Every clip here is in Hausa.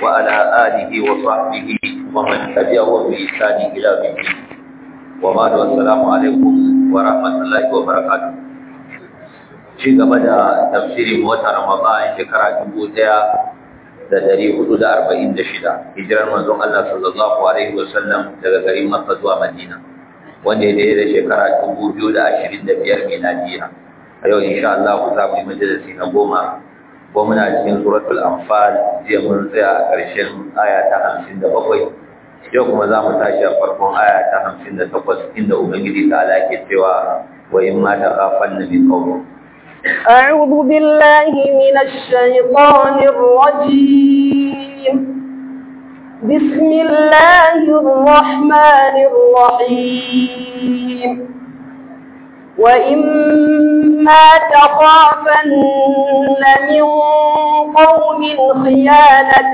وعلى آله وصحبه ومن تبعهم بإحسان إلى يوم الدين وبعد والسلام عليكم ورحمة الله وبركاته ci gaba da tafsirin wata Ramadan shekara dubu ɗaya da dari hudu da arba'in da shida hijirar manzon Allah sallallahu alaihi wasallam daga garin Makka zuwa Madina wanda ya daidai da shekara dubu biyu da ashirin da biyar miladiya a yau insha Allah za mu yi majalisi na goma ko muna cikin suratul anfal jiya mun tsaya a ƙarshen aya ta hamsin da bakwai yau kuma za mu tashi a farkon aya ta hamsin da takwas inda ubangiji ta ala ke cewa wa in ma ta kafan na min qawmin أعوذ بالله من الشيطان الرجيم بسم الله الرحمن الرحيم وإما تخافن من قوم خيانة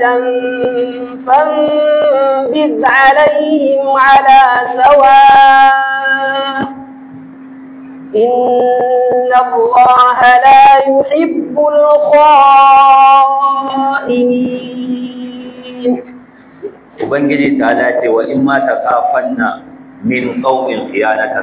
فانبذ عليهم على سواء إن الله لا يحب الخائنين Ubangiji ta dace wa in ma ta kafanna min qaumin khiyanatan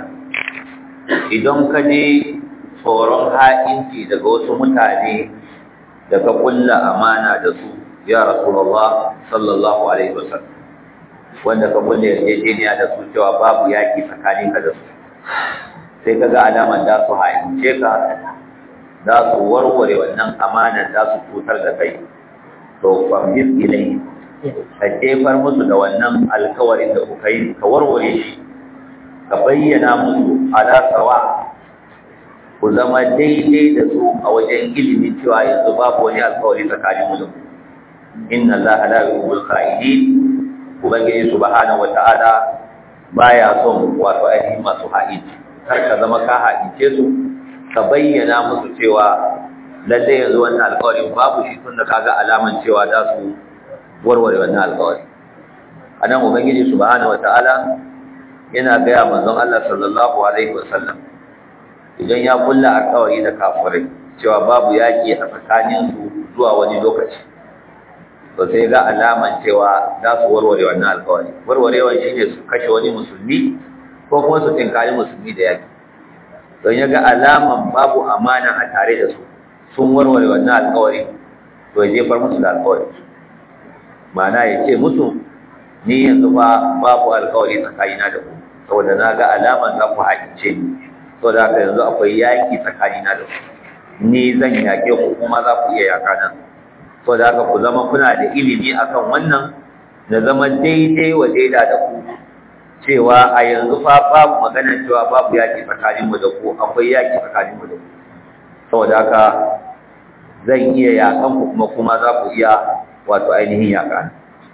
idan ka je tsoron ha'inci daga wasu mutane da ka kulla amana da su ya rasulullah sallallahu alaihi wasallam wanda ka kulla yarjejeniya da su cewa babu yaki tsakanin ka da su sai ka ga alamar da su ha'ince ka za su warware wannan amanar za su cutar da kai to fahimtis ilai ka jefar musu da wannan alkawarin da kuka yi ka warware shi ka bayyana musu alasawa ku zama daidai da su a wajen ilimin cewa yanzu babu wani alkawari tsakanin mu da ku inna allaha la yuhibbul kha'inin ubangiji subhanahu wata'ala baya son wato ainihin masu ha'inci kar ka zama ka ha'ince su ka bayyana musu cewa lalle yanzu wannan alkawarin babu shi tun da kaga alaman cewa za su warware wannan alkawari anan ubangiji subhanahu wata'ala yana gaya manzon Allah sallallahu alaihi wasallam idan ya kulla alkawari da kafirai cewa babu yaki a tsakanin su zuwa wani lokaci to sai ga alaman cewa za su warware wannan alkawari warwarewan shine su kashe wani musulmi ko kuma su tinkari musulmi da yaki don ya ga alaman babu amana a tare da su sun warware wannan alkawari to ya jefar musu da alkawari ma'ana ya ce musu ni yanzu ba babu alkawari tsakanina da ku saboda na ga alaman za ku haƙice ni saboda haka yanzu akwai yaƙi tsakanina da ku ni zan yaƙe ku kuma za ku iya yaƙa nan saboda haka ku zama kuna da ilimi akan wannan da zama daidai wa daida da ku cewa a yanzu fa babu magana cewa babu yaƙi tsakanin mu da ku akwai yaƙi tsakanin mu da ku saboda haka zan iya yaƙan ku kuma kuma za ku iya wato ainihin yaƙa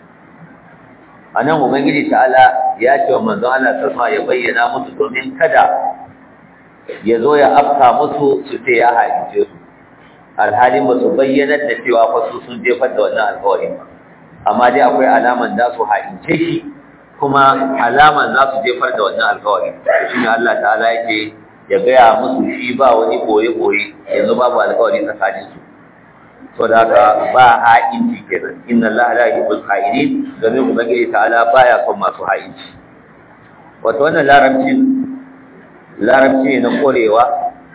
a nan ubangiji ta'ala ya ce wa manzon Allah sassa ya bayyana musu domin kada ya zo ya afka musu su ce ya haince su alhalin ba su bayyanar da cewa fa su sun jefar da wannan alkawarin ba amma dai akwai alaman za su haince shi kuma alaman za su jefar da wannan alkawari shi ne Allah ta'ala yake ya gaya musu shi ba wani boye-boye yanzu babu alkawari tsakanin su so da haka ba ha'inci kenan inna Allah la yuhibbul kha'inin domin ubangiji ta'ala baya son masu ha'inci wato wannan larabci larabci ne na korewa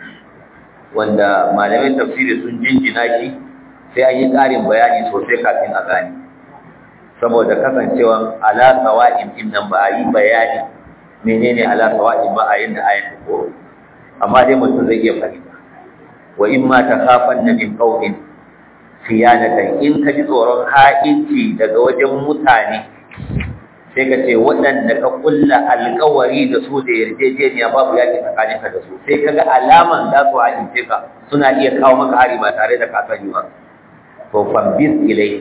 wanda malamin tafsiri sun jinjina shi sai an yi ƙarin bayani sosai kafin a gane saboda kasancewan ala sawa'in din nan ba a yi bayani menene ala sawa'in ba a yanda ayan ko amma dai mutum zai iya fahimta wa in ma takhafanna min qawmin khiyanatan in ka ji tsoron ha'inci daga wajen mutane sai ka ce waɗanda ka kulla alƙawari da su da yarjejeniya babu yaƙi tsakaninka da su sai ka ga alaman za su ha'ince ka suna iya kawo maka hari ba tare da ka sani ba to fambis ilai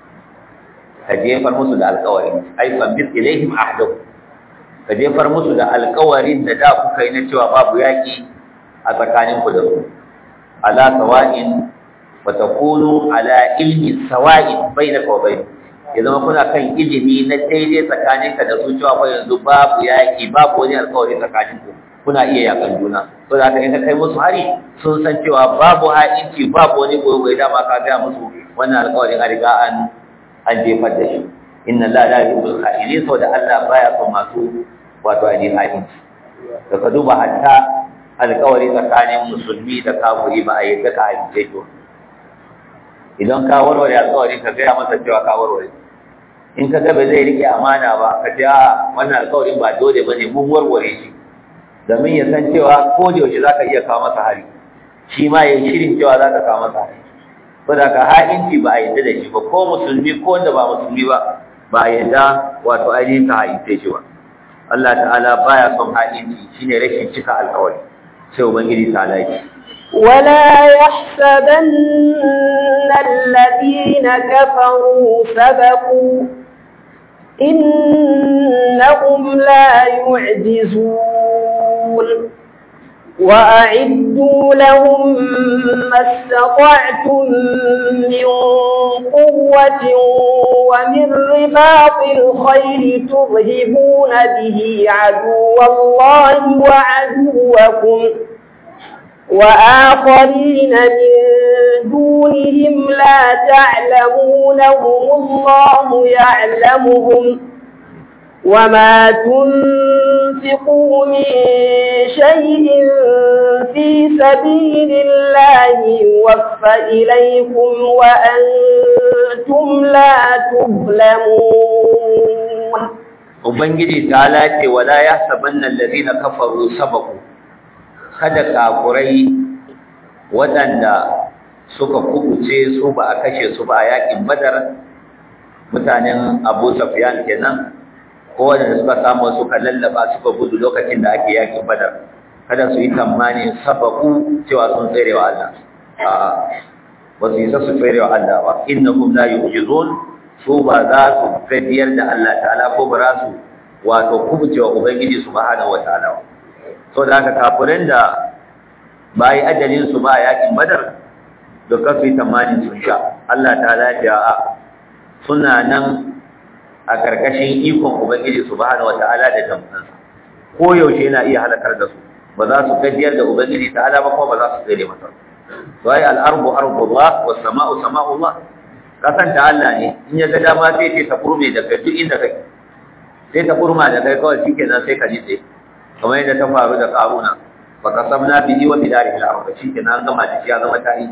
ka jefar musu da alƙawari ai fambis ilaihim ahdahu ka jefar musu da alƙawarin da da kuka yi na cewa babu yaƙi a tsakaninku da su ala sawa'in wa takunu ala ilmi sawa'in bainaka wa bainahum ya zama kuna kan ilimi na daidai tsakaninka da su cewa fa yanzu babu yaƙi babu wani alƙawari tsakaninku kuna iya yakan juna to da in ka kai musu hari sun san cewa babu ha'inci babu wani gobe dama ka ga musu wannan alƙawarin a riga an an jefar da shi inna la la yuhibbul kha'inin saboda Allah baya son masu wato ainihin ha'inci da ka duba hatta alƙawari tsakanin musulmi da kafiri ba a yi ka ha'ince shi idan ka warware alƙawari ka gaya masa cewa ka warware in ka ga ba zai rike amana ba ka ce a wannan alƙawarin ba dole ba ne mun warware shi domin ya san cewa ko da yaushe za ka iya kawo masa hari shi ma ya yi shirin cewa za ka kawo masa hari saboda ka ha'inci ba a yadda da shi ba ko musulmi ko wanda ba musulmi ba ba a yadda wato ainihin ka ha'ince shi ba Allah ta'ala baya son ha'inci shine rashin cika alƙawari sai ubangiji ta laifi ولا يحسبن الذين كفروا سبقوا إنهم لا يعجزون وأعدوا لهم ما استطعتم من قوة ومن رباط الخيل ترهبون به عدو الله وعدوكم وآخرين من دونهم لا تعلمونهم الله يعلمهم وما تنفقوا من شيء في سبيل الله يوفى إليكم وأنتم لا تظلمون Ubangiji ta lace wala ya sabannan lalina kafaru sabaku kada kafurai waɗanda suka kubuce su ba a kashe su ba a yakin badar mutanen abu safiyan kenan ko waɗanda suka samu suka lallaba suka gudu lokacin da ake yakin badar kada su yi tamanin sabaku cewa sun tsere wa Allah a'a ba su yi sa su tsere wa Allah ba innahum la yu'jizun su ba za su fadiyar da Allah ta'ala ko ba za su wato kubuce wa ubangiji subhanahu wa ta'ala so da haka kafirin da ba yi ajalin su ba yakin badar da kasu tamanin sun sha Allah ta lafiya a suna nan a karkashin ikon ubangiji subhanahu wata'ala da tamsansa ko yaushe yana iya halakar da su ba za su gajiyar da ubangiji ta'ala ba kuma ba za su tsere masa to ai al-ardu ardullah was sama'u sama'ullah kasan ta Allah ne in ya ga dama sai ce ta kurme da kai duk inda kai sai ta kurma da kai kawai shikenan sai ka nitse kamar yadda ta faru da karuna fa qasamna bihi wa bidarihi al-ardh shikenan an gama da shi ya zama tarihi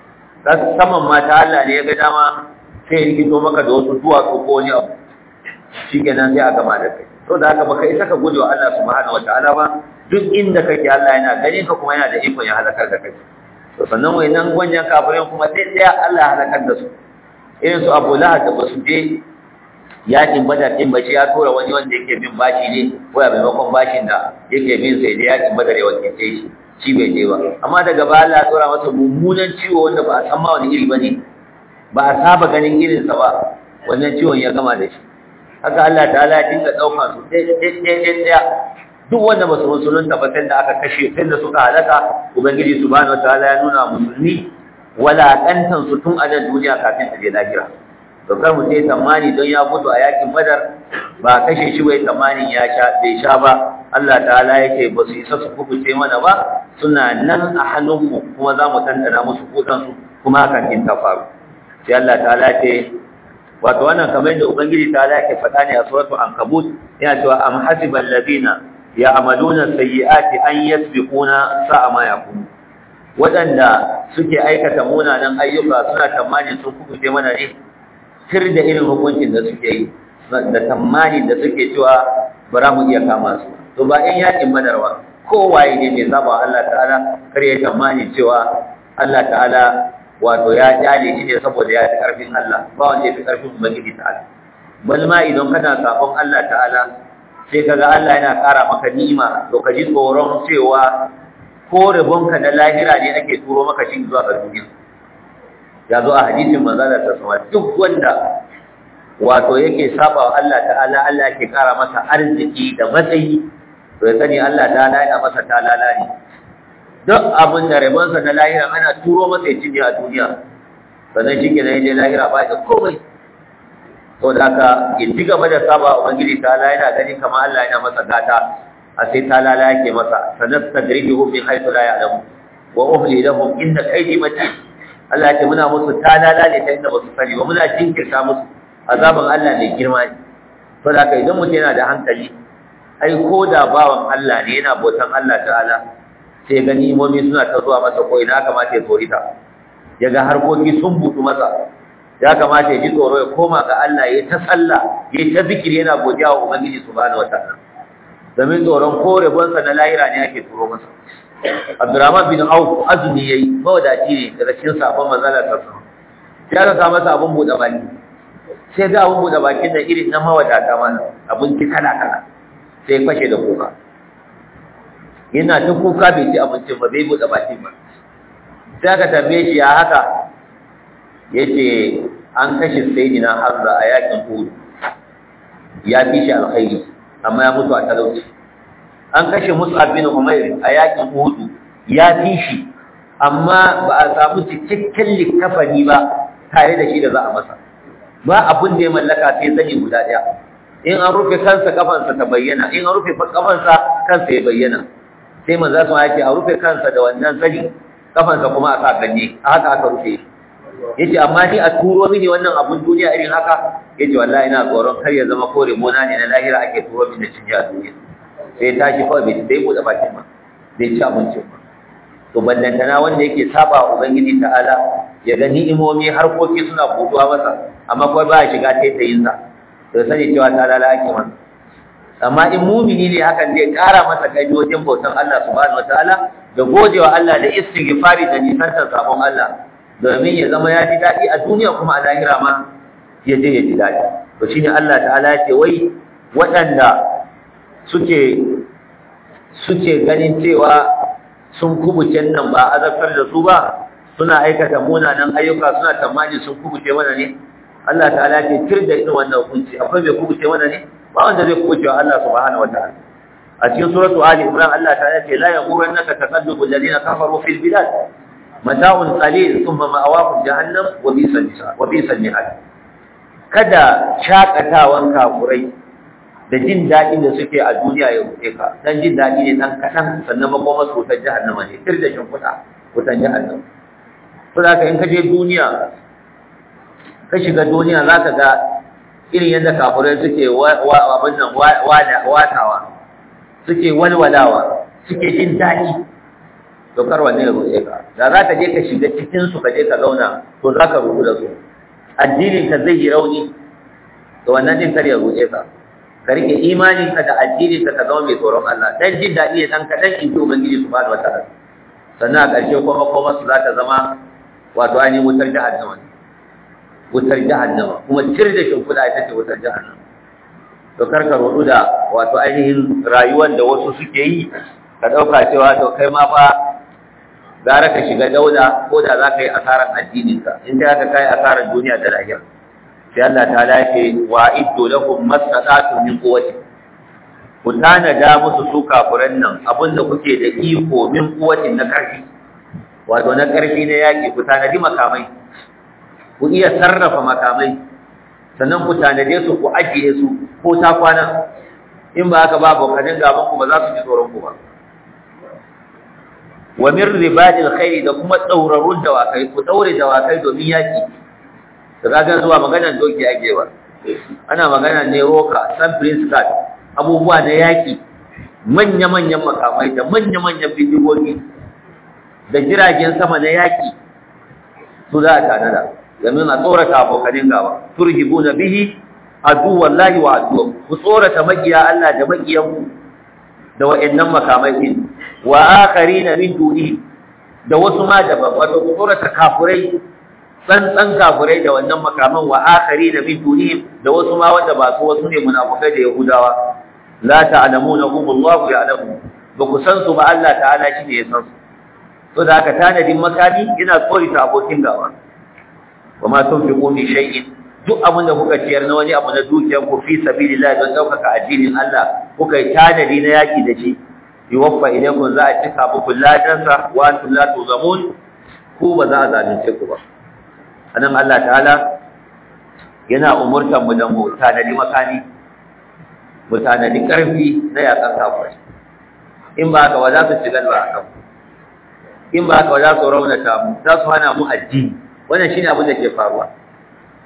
saman ma ta Allah ne ya ga dama sai rikito maka da wasu duwatsu ko wani abu shikenan sai a gama da kai to da haka baka isa ka guje wa Allah subhanahu wataala ba duk inda kake Allah yana ganin ka kuma yana da ikon ya halakar da kai to sannan wayannan gwanjan kafirin kuma sai tsaya Allah ya halakar da su irin su Abu Lahab da basu je yakin Badar din ba shi ya tura wani wanda yake bin bashi ne ko ya maimakon bashin da yake bin sai da yakin Badar ya wakilce shi shi bai je ba amma daga baya Allah ya tura masa mummunan ciwo wanda ba a san ma wani iri bane ba a saba ganin irinsa ba wannan ciwon ya gama da shi haka Allah ta'ala ya dinga ɗauka su ɗaya duk wanda ba su musulunta ba sai da aka kashe sai da suka halaka ubangiji subhanahu wataala ya nuna musulmi walaƙantan su tun a nan duniya kafin a je lahira to kar mu sai tamani don ya mutu a yakin badar ba kashe shi bai tamanin ya sha bai sha ba Allah ta'ala yake ba su isa su kubuce mana ba suna nan a hannunmu kuma za mu tantana musu kudansu kuma hakan in ta faru sai Allah ta'ala ce wato wannan kamar da ubangiji ta'ala yake faɗa ne a suratul ankabut yana cewa am hasibal ladina ya'maluna sayyi'ati an yasbiquna sa'a ma yakunu wadanda suke aikata munanan ayyuka suna tamanin sun kubuce mana ne sir da irin hukuncin da suke yi da tamanin da suke cewa bara mu iya kama su to ba in yakin badarwa kowaye ne mai saba Allah ta'ala kar ya tamanin cewa Allah ta'ala wato ya jale shi ne saboda ya fi ƙarfin Allah ba wanda ya fi ƙarfin Ubangiji ta'ala bal ma idan kana sabon Allah ta'ala sai kaga Allah yana ƙara maka ni'ima to ka ji tsoron cewa ko rabonka na lahira ne ake turo maka shi zuwa ga duniya ya zo a hadisin manzo da sama duk wanda wato yake saba wa Allah ta'ala Allah yake ƙara masa arziki da matsayi to ya sani Allah ta'ala yana masa talala ne duk abin da rabonsa na lahira ana turo masa ya cinye a duniya sannan shi ke na yaje lahira ba da komai to da haka in ci gaba da saba ubangiji ta Allah yana gani kamar Allah yana masa gata a sai ta lala yake masa sannan tadrijuhum min haythu la ya'lamu wa umli lahum inna kaydi matin Allah ya ce muna musu ta lala ne ta inda ba su sani ba muna jinkirta musu azaban Allah ne girma ne to da idan mutum yana da hankali ai ko da bawan Allah ne yana bautan Allah ta'ala sai ga ni'imomi suna ta zuwa masa ko ina kamata ya tsorita ya ga harkoki sun buɗu masa ya kamata ya ji tsoro ya koma ga Allah ya ta sallah ya ta zikiri yana godiya wa Ubangiji subhanahu wataala domin tsoron ko rabonsa na lahira ne ake turo masa Abdurrahman bin Auf azumi yayi mawadaci ne daga cikin sabon manzala ta sa ya ga masa abun buɗe baki sai ga abun buɗe bakin da irin na mawadata mana abinci kala kala sai fashe da kuka yana ta kuka bai ci abincin ba bai buɗe bakin ba sai aka tambaye shi ya haka yace an kashe sayyidina Hamza a yakin Uhud ya fi shi alkhairi amma ya mutu a talauci an kashe Mus'ab bin Umair a yakin Uhud ya fi shi amma ba a samu cikakken likafani ba tare da shi da za a masa ba abin da ya mallaka sai zani guda daya in an rufe kansa kafansa ta bayyana in an rufe kafansa kansa ya bayyana sai manzo sun yake a rufe kansa da wannan zani kafansa kuma a sa ganye haka aka rufe shi yace amma ni a turo mini wannan abun duniya irin haka yace wallahi ina tsoron kar ya zama kore mona ne na lahira ake turo mini da cinja a duniya sai tashi kawai bai sai bude bakin ba bai ci abincin ba to ballantana wanda yake saba wa ubangiji ta'ala ya ga ni'imomi harkoki suna buduwa masa amma kawai ba ya shiga taitayin sa to sani cewa ta lala ake masa amma in mumini ne hakan zai kara masa kai wajen bautan Allah subhanahu wataala da godewa Allah da istighfari da nisantar sabon Allah domin ya zama ya ji daɗi a duniya kuma a lahira ma ya je ya ji daɗi to shi ne Allah ta'ala ya ce wai waɗanda suke suke ganin cewa sun kubuce nan ba azabtar da su ba suna aikata munanan ayyuka suna tamani sun kubuce mana ne Allah ta'ala ya ce tir da irin wannan hukunci akwai mai kubuce mana ne ba wanda zai kubuce wa Allah subhanahu wataala a cikin suratu ali imran Allah ta'ala ya ce la yaghurannaka taqallubu alladhina kafaru fil bilad mata'un qalil thumma ma'awahum jahannam wa bi'sal misal wa bi'sal mihad kada shakatawan kafurai da jin dadin da suke a duniya ya rufe ka dan jin dadi ne dan kadan sannan makoma su ta jahannama ne tir da shin kuta kutan jahannam to da in ka je duniya ka shiga duniya zaka ga irin yadda kafurai suke wa abin nan watawa suke walwalawa suke jin dadi to kar wanne ya roƙe ka da za ka je ka shiga cikin su ka je ka zauna to za ka rubu da su addinin ka zai yi rauni to wannan din kar ya roƙe ka ka rike imanin ka da addinin ka ka zama mai tsoron Allah dan jin daɗi ne dan kaɗan in ji ubangiji subhanahu wataala sannan a ƙarshe kuma kuma su za ta zama wato ainihin wutar jahannama wutar jahannama kuma cire da shimfiɗa ita ce wutar jahannama to kar ka roɗu da wato ainihin rayuwar da wasu suke yi ka ɗauka cewa to kai ma fa gara ka shiga dauda ko da za ka yi asarar addininka in da ka kai asarar duniya da lahira sai Allah ta lafe wa iddo lahum mastata'tu min quwwati ku tanada musu su kafuran nan abinda kuke da iko min quwwatin na karfi wato na karfi na yaki ku tanadi makamai ku iya sarrafa makamai sannan ku tanade su ku ajiye su ko ta kwana in ba haka ba abokanin gaban ku ba za su ji tsoron ku ba wa min ribadil khairi da kuma tsaurarun dawakai ku daure dawakai domin yaki da kaga zuwa maganar doki ake ba ana magana ne roka san prince card abubuwa na yaki manya manyan makamai da manya manyan bindigogi da jiragen sama na yaki su za a tanada domin a tsorata abokanin gaba turhibuna bihi adu wallahi wa adu ku tsorata makiya Allah da makiyanku da wa'annan makamai din wa akharina min duni da wasu ma daban wato tsorata kafurai tsantsan kafurai da wannan makaman wa akharina min duni da wasu ma wanda ba su wasu ne munafukai da yahudawa la ta'lamunahum Allahu ya'lamu ba ku san su ba Allah ta'ala shi ne ya san su to da haka tanadin makami yana tsorita abokin gaba wa ma tunfiqu min shay'in duk abin da kuka ciyar na wani abu na dukiyar ku fi sabilillah don ɗaukaka addinin Allah kuka yi tanadi na yaki da shi yuwaffa ilaykum za a cika muku ladansa wa antum la tuzamun ku ba za a zalunce ku ba anan Allah ta'ala yana umurtan mu da mu tanadi makani mu tanadi karfi na yakan kafirai in ba haka ba za su ci galba a kan in ba haka ba za su raunata mu za su hana mu addini wannan shine abin da ke faruwa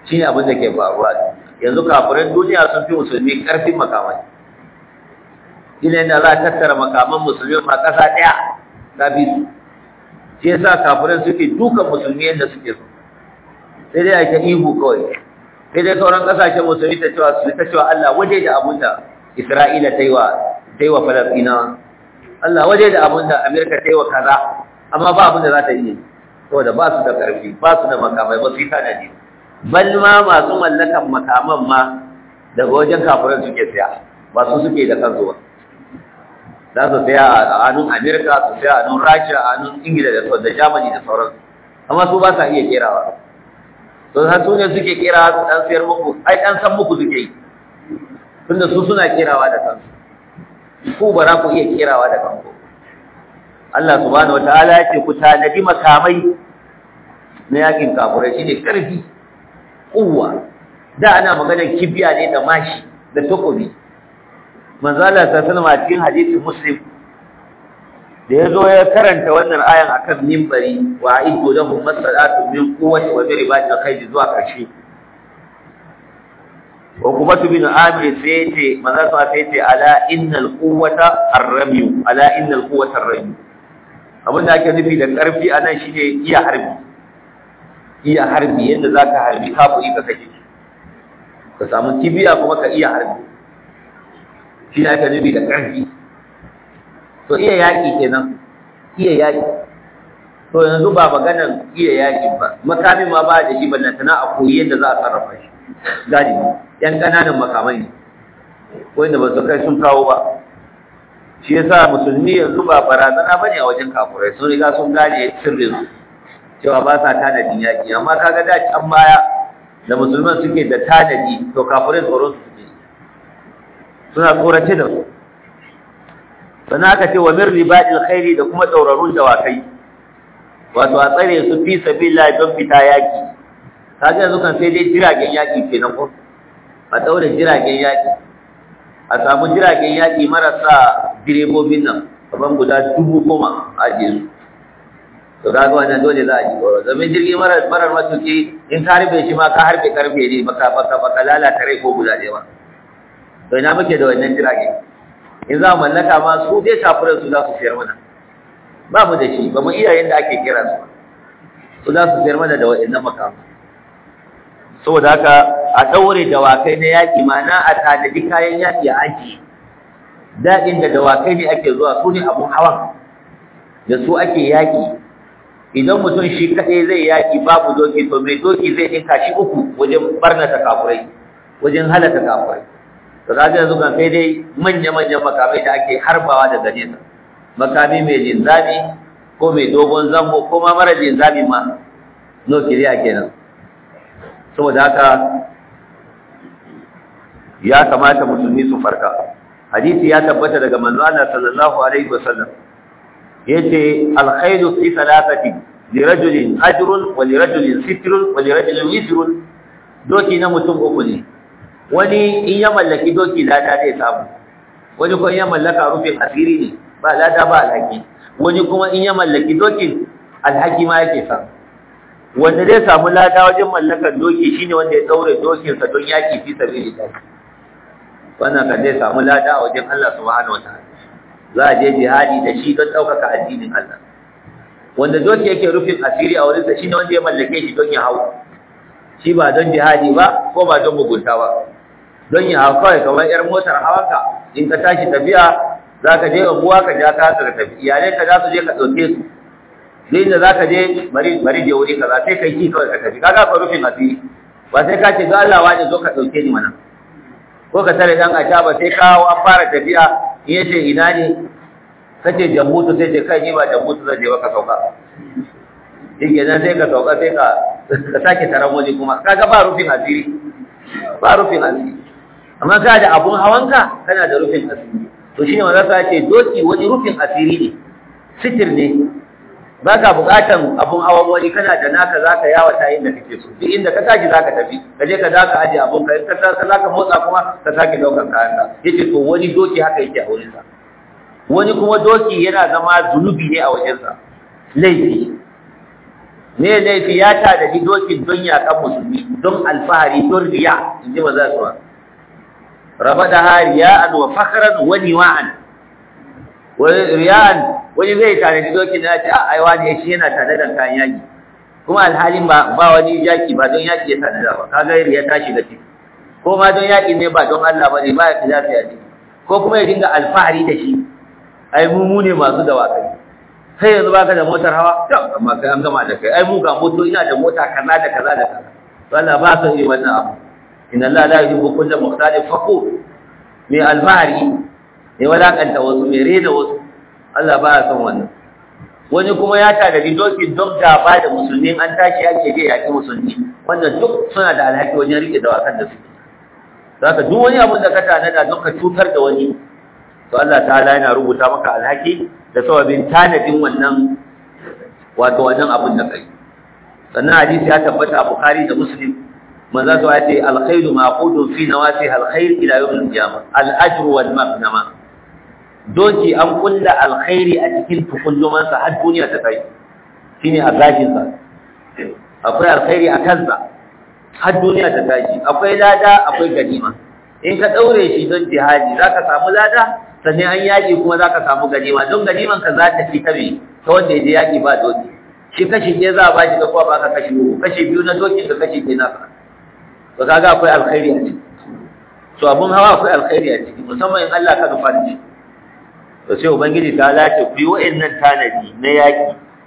shine abin da ke faruwa yanzu kafiran duniya sun fi musulmi karfin makamai ina da za a tattara makaman musulmi ma ƙasa ɗaya ta fi su shi yasa kafiran suke dukan musulmi yadda suke so sai dai ake ihu kawai sai dai sauran ƙasashen musulmi ta cewa su ta cewa Allah waje da abun da Isra'ila ta yi wa ta yi wa Falasɗinawa Allah waje da abun da Amerika ta yi wa kaza amma ba abun da za ta yi saboda ba su da ƙarfi ba su da makamai ba su yi tanadi bal ma masu mallakan makaman ma daga wajen kafiran suke siya ba su suke da kansu ba za su saya a hannun amerika su saya a hannun rasha a hannun ingila da da germany da sauransu amma su ba sa iya kerawa to har su ne suke kerawa su dan sayar muku ai dan san muku suke yi tunda su suna kerawa da kansu ku ba za ku iya kerawa da kanku Allah subhanahu wataala ya ce ku tanadi makamai na yakin kafurai shine karfi kuwa da ana maganar kibiya ne da mashi da takobi manzala ta sallama cikin hadisin muslim da ya zo ya karanta wannan ayan akan mimbari wa aidu lahum masalatu min quwwati wa ribati khayr zuwa karshe wa kuma bin amir sai ce manzo sa sai ce ala innal quwwata ar-ramy ala innal quwwata ar-ramy abin da ake nufi da karfi anan shine iya harbi iya harbi yadda zaka harbi kafiri ka kashe ka samu kibiya kuma ka iya harbi shi ne aka nufi da ƙarfi to iya yaƙi kenan iya yaƙi to yanzu ba maganan iya yaƙi ba makamin ma ba da shi ballantana a koyi yadda za a sarrafa shi gadi yan ƙananan makamai ne wanda ba su kai sun kawo ba shi yasa musulmi yanzu ba barazana ba ne a wajen kafurai sun riga sun gane sirrin su cewa ba sa tanadin yaƙi amma kaga da can baya da musulman suke da tanadi to kafurai tsoron su suke suna tsorace da su sannan aka ce wa min ribadil khairi da kuma tsaurarun dawakai wato a tsare su fi sabila don fita yaki kaga yanzu kan sai dai jiragen yaki kenan ko a daure jiragen yaki a samu jiragen yaki marasa direbobin nan kaman guda dubu goma a ajiye su to kaga wannan dole za a ji tsoro domin jirgi marar marar matuki in ka harbe shi ma ka harbe karfe ne baka baka baka lalata rai ko guda ɗaya ba to ina muke da wannan jirage in za mu mallaka ma su dai kafiran su za su sayar mana ba mu da shi ba mu iya yadda ake kira su su za su sayar mana da waɗannan makamu saboda haka a ɗaure dawakai na yaƙi ma'ana a tanadi kayan yaƙi a aji daɗin da dawakai ne ake zuwa su ne abun hawan da su ake yaƙi idan mutum shi kaɗai zai yaƙi babu doki to mai doki zai ɗinka shi uku wajen barnata kafurai wajen halaka kafurai to kaga yanzu kan sai dai manya-manyan makamai da ake harbawa daga nesa makami mai linzami ko mai dogon zango ko ma mara linzami ma nukiliya kenan saboda haka ya kamata musulmi su farka hadisi ya tabbata daga manzo Allah sallallahu alaihi wasallam yace alkhairu fi thalathati lirajulin ajrun wa lirajulin sitrun wa lirajulin wizrun doki na mutum uku ne wani in ya mallaki doki lada zai samu wani kuma in ya mallaka rufin asiri ne ba lada ba alhaki wani kuma in ya mallaki dokin alhaki ma yake samu wanda zai samu lada wajen mallakar doki shine wanda ya daure dokinsa don yaki fi sabilillah wannan kan zai samu lada a wajen Allah subhanahu wataala za a je jihadi da shi don ɗaukaka addinin Allah wanda doki yake rufin asiri a wurinsa shine wanda ya mallake shi don ya hau shi ba don jihadi ba ko ba don mugunta ba don ya hau kawai kamar yar motar hawanka in ka tashi tafiya za ka je unguwa ka ja ka ka tafi iyalai ka za su je ka ɗauke su duk inda za ka je bari bari je wuri kaza sai kai ki kawai ka tafi kaga ka rufin asiri ba sai ka ce ga Allah wani zo ka ɗauke ni mana ko ka tare dan aca ba sai kawo an fara tafiya in yace ina ne kace jambutu sai ce kai ni ba jambutu zan je ba ka sauka shi nan sai ka sauka sai ka ka sake taron waje kuma kaga ba rufin asiri ba rufin asiri amma ka da abun hawanka kana da rufin asiri to shine wanda ka ce doki wani rufin asiri ne sitir ne baka bukatan abun hawan wani kana da naka zaka yawa ta inda kake so duk inda ka tashi zaka tafi ka je ka zaka aje abun ka ka ka zaka motsa kuma ka sake daukar kayan ka yace to wani doki haka yake a wurin sa wani kuma doki yana zama zunubi ne a wajen sa laifi me laifi ya tanadi dokin don yaƙan musulmi don alfahari don riya in ji maza su raba da hariya'an wa fakaran wani wa'an riya'an wani zai tanadi dokin na ce a aiwa ne shi yana tanadar kayan yaƙi kuma alhalin ba ba wani yaƙi ba don yaƙi ya tanada ba kaga riya ta shiga ciki ko ma don yaƙi ne ba don Allah ba ne ba ya fi lafiya ciki ko kuma ya dinga alfahari da shi ai mu mu ne masu dawakai sai yanzu baka da motar hawa to amma kai an gama da kai ai mu ga moto ina da mota kaza da kaza da kaza to Allah ba sa yi wannan abu inna Allah la yuhibbu kulla mukhtalin fakhur mai alfahari mai wadakanta wasu mai rena wasu Allah ba ya son wannan wani kuma ya tanadi doki don gaba da musulmi an tashi ake je yaƙi musulmi wannan duk suna da alhaki wajen rike dawakan da suke zaka duk wani abin da ka tanada don ka cutar da wani to Allah ta'ala yana rubuta maka alhaki da sababin tanadin wannan wato wannan abin da kai sannan hadisi ya tabbata a Bukhari da Muslim manzo to ya ce alkhairu maqudun fi nawasi alkhair ila yawm al-qiyamah al-ajru wal maghnama doki an kulla alkhairi a cikin tukulluman sa har duniya ta kai shine a gashin sa akwai alkhairi a kansa har duniya ta tashi akwai lada akwai ganima in ka daure shi don jihadi zaka samu lada sannan an yaƙi kuma za ka samu ganima don ganiman ka za ta fi ta me ta wanda ya je yaƙi ba doki shi kashi ɗaya za a ba shi ka kuwa ba ka kashi uku kashi biyu na dokin ka kashi ɗaya na ka to kaga akwai alkhairi a ciki to abun hawa akwai alkhairi a ciki musamman in Allah ka nufa da shi to sai ubangiji ta lace ku yi wa'annan tanadi na yaƙi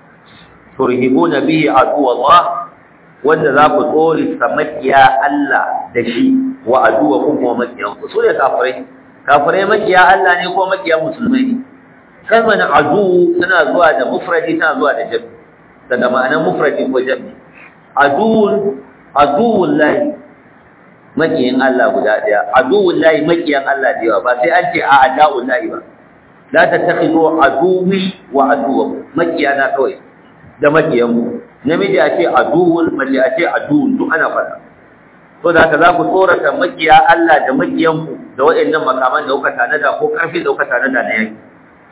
turhibuna bihi aduwallah wanda za ku tsori makiya Allah da shi wa aduwakum kuma makiyanku su ne kafirai kafirai makiya Allah ne ko makiya musulmai ne kalmar adu tana zuwa da mufradi tana zuwa da jami daga ma'anar mufradi ko jami aduwun aduwun lahi makiyin Allah guda daya aduwun lahi makiyan Allah da yawa ba sai an ce a adawun lahi ba la tattakhidu aduwi wa aduwakum makiyana kawai da makiyanku namiji a ce aduwun mace a ce aduwun duk ana faɗa to da haka za ku tsorata makiya Allah da makiyanku da waɗannan makaman da kuka tanada ko ƙarfi da kuka tanada na yaki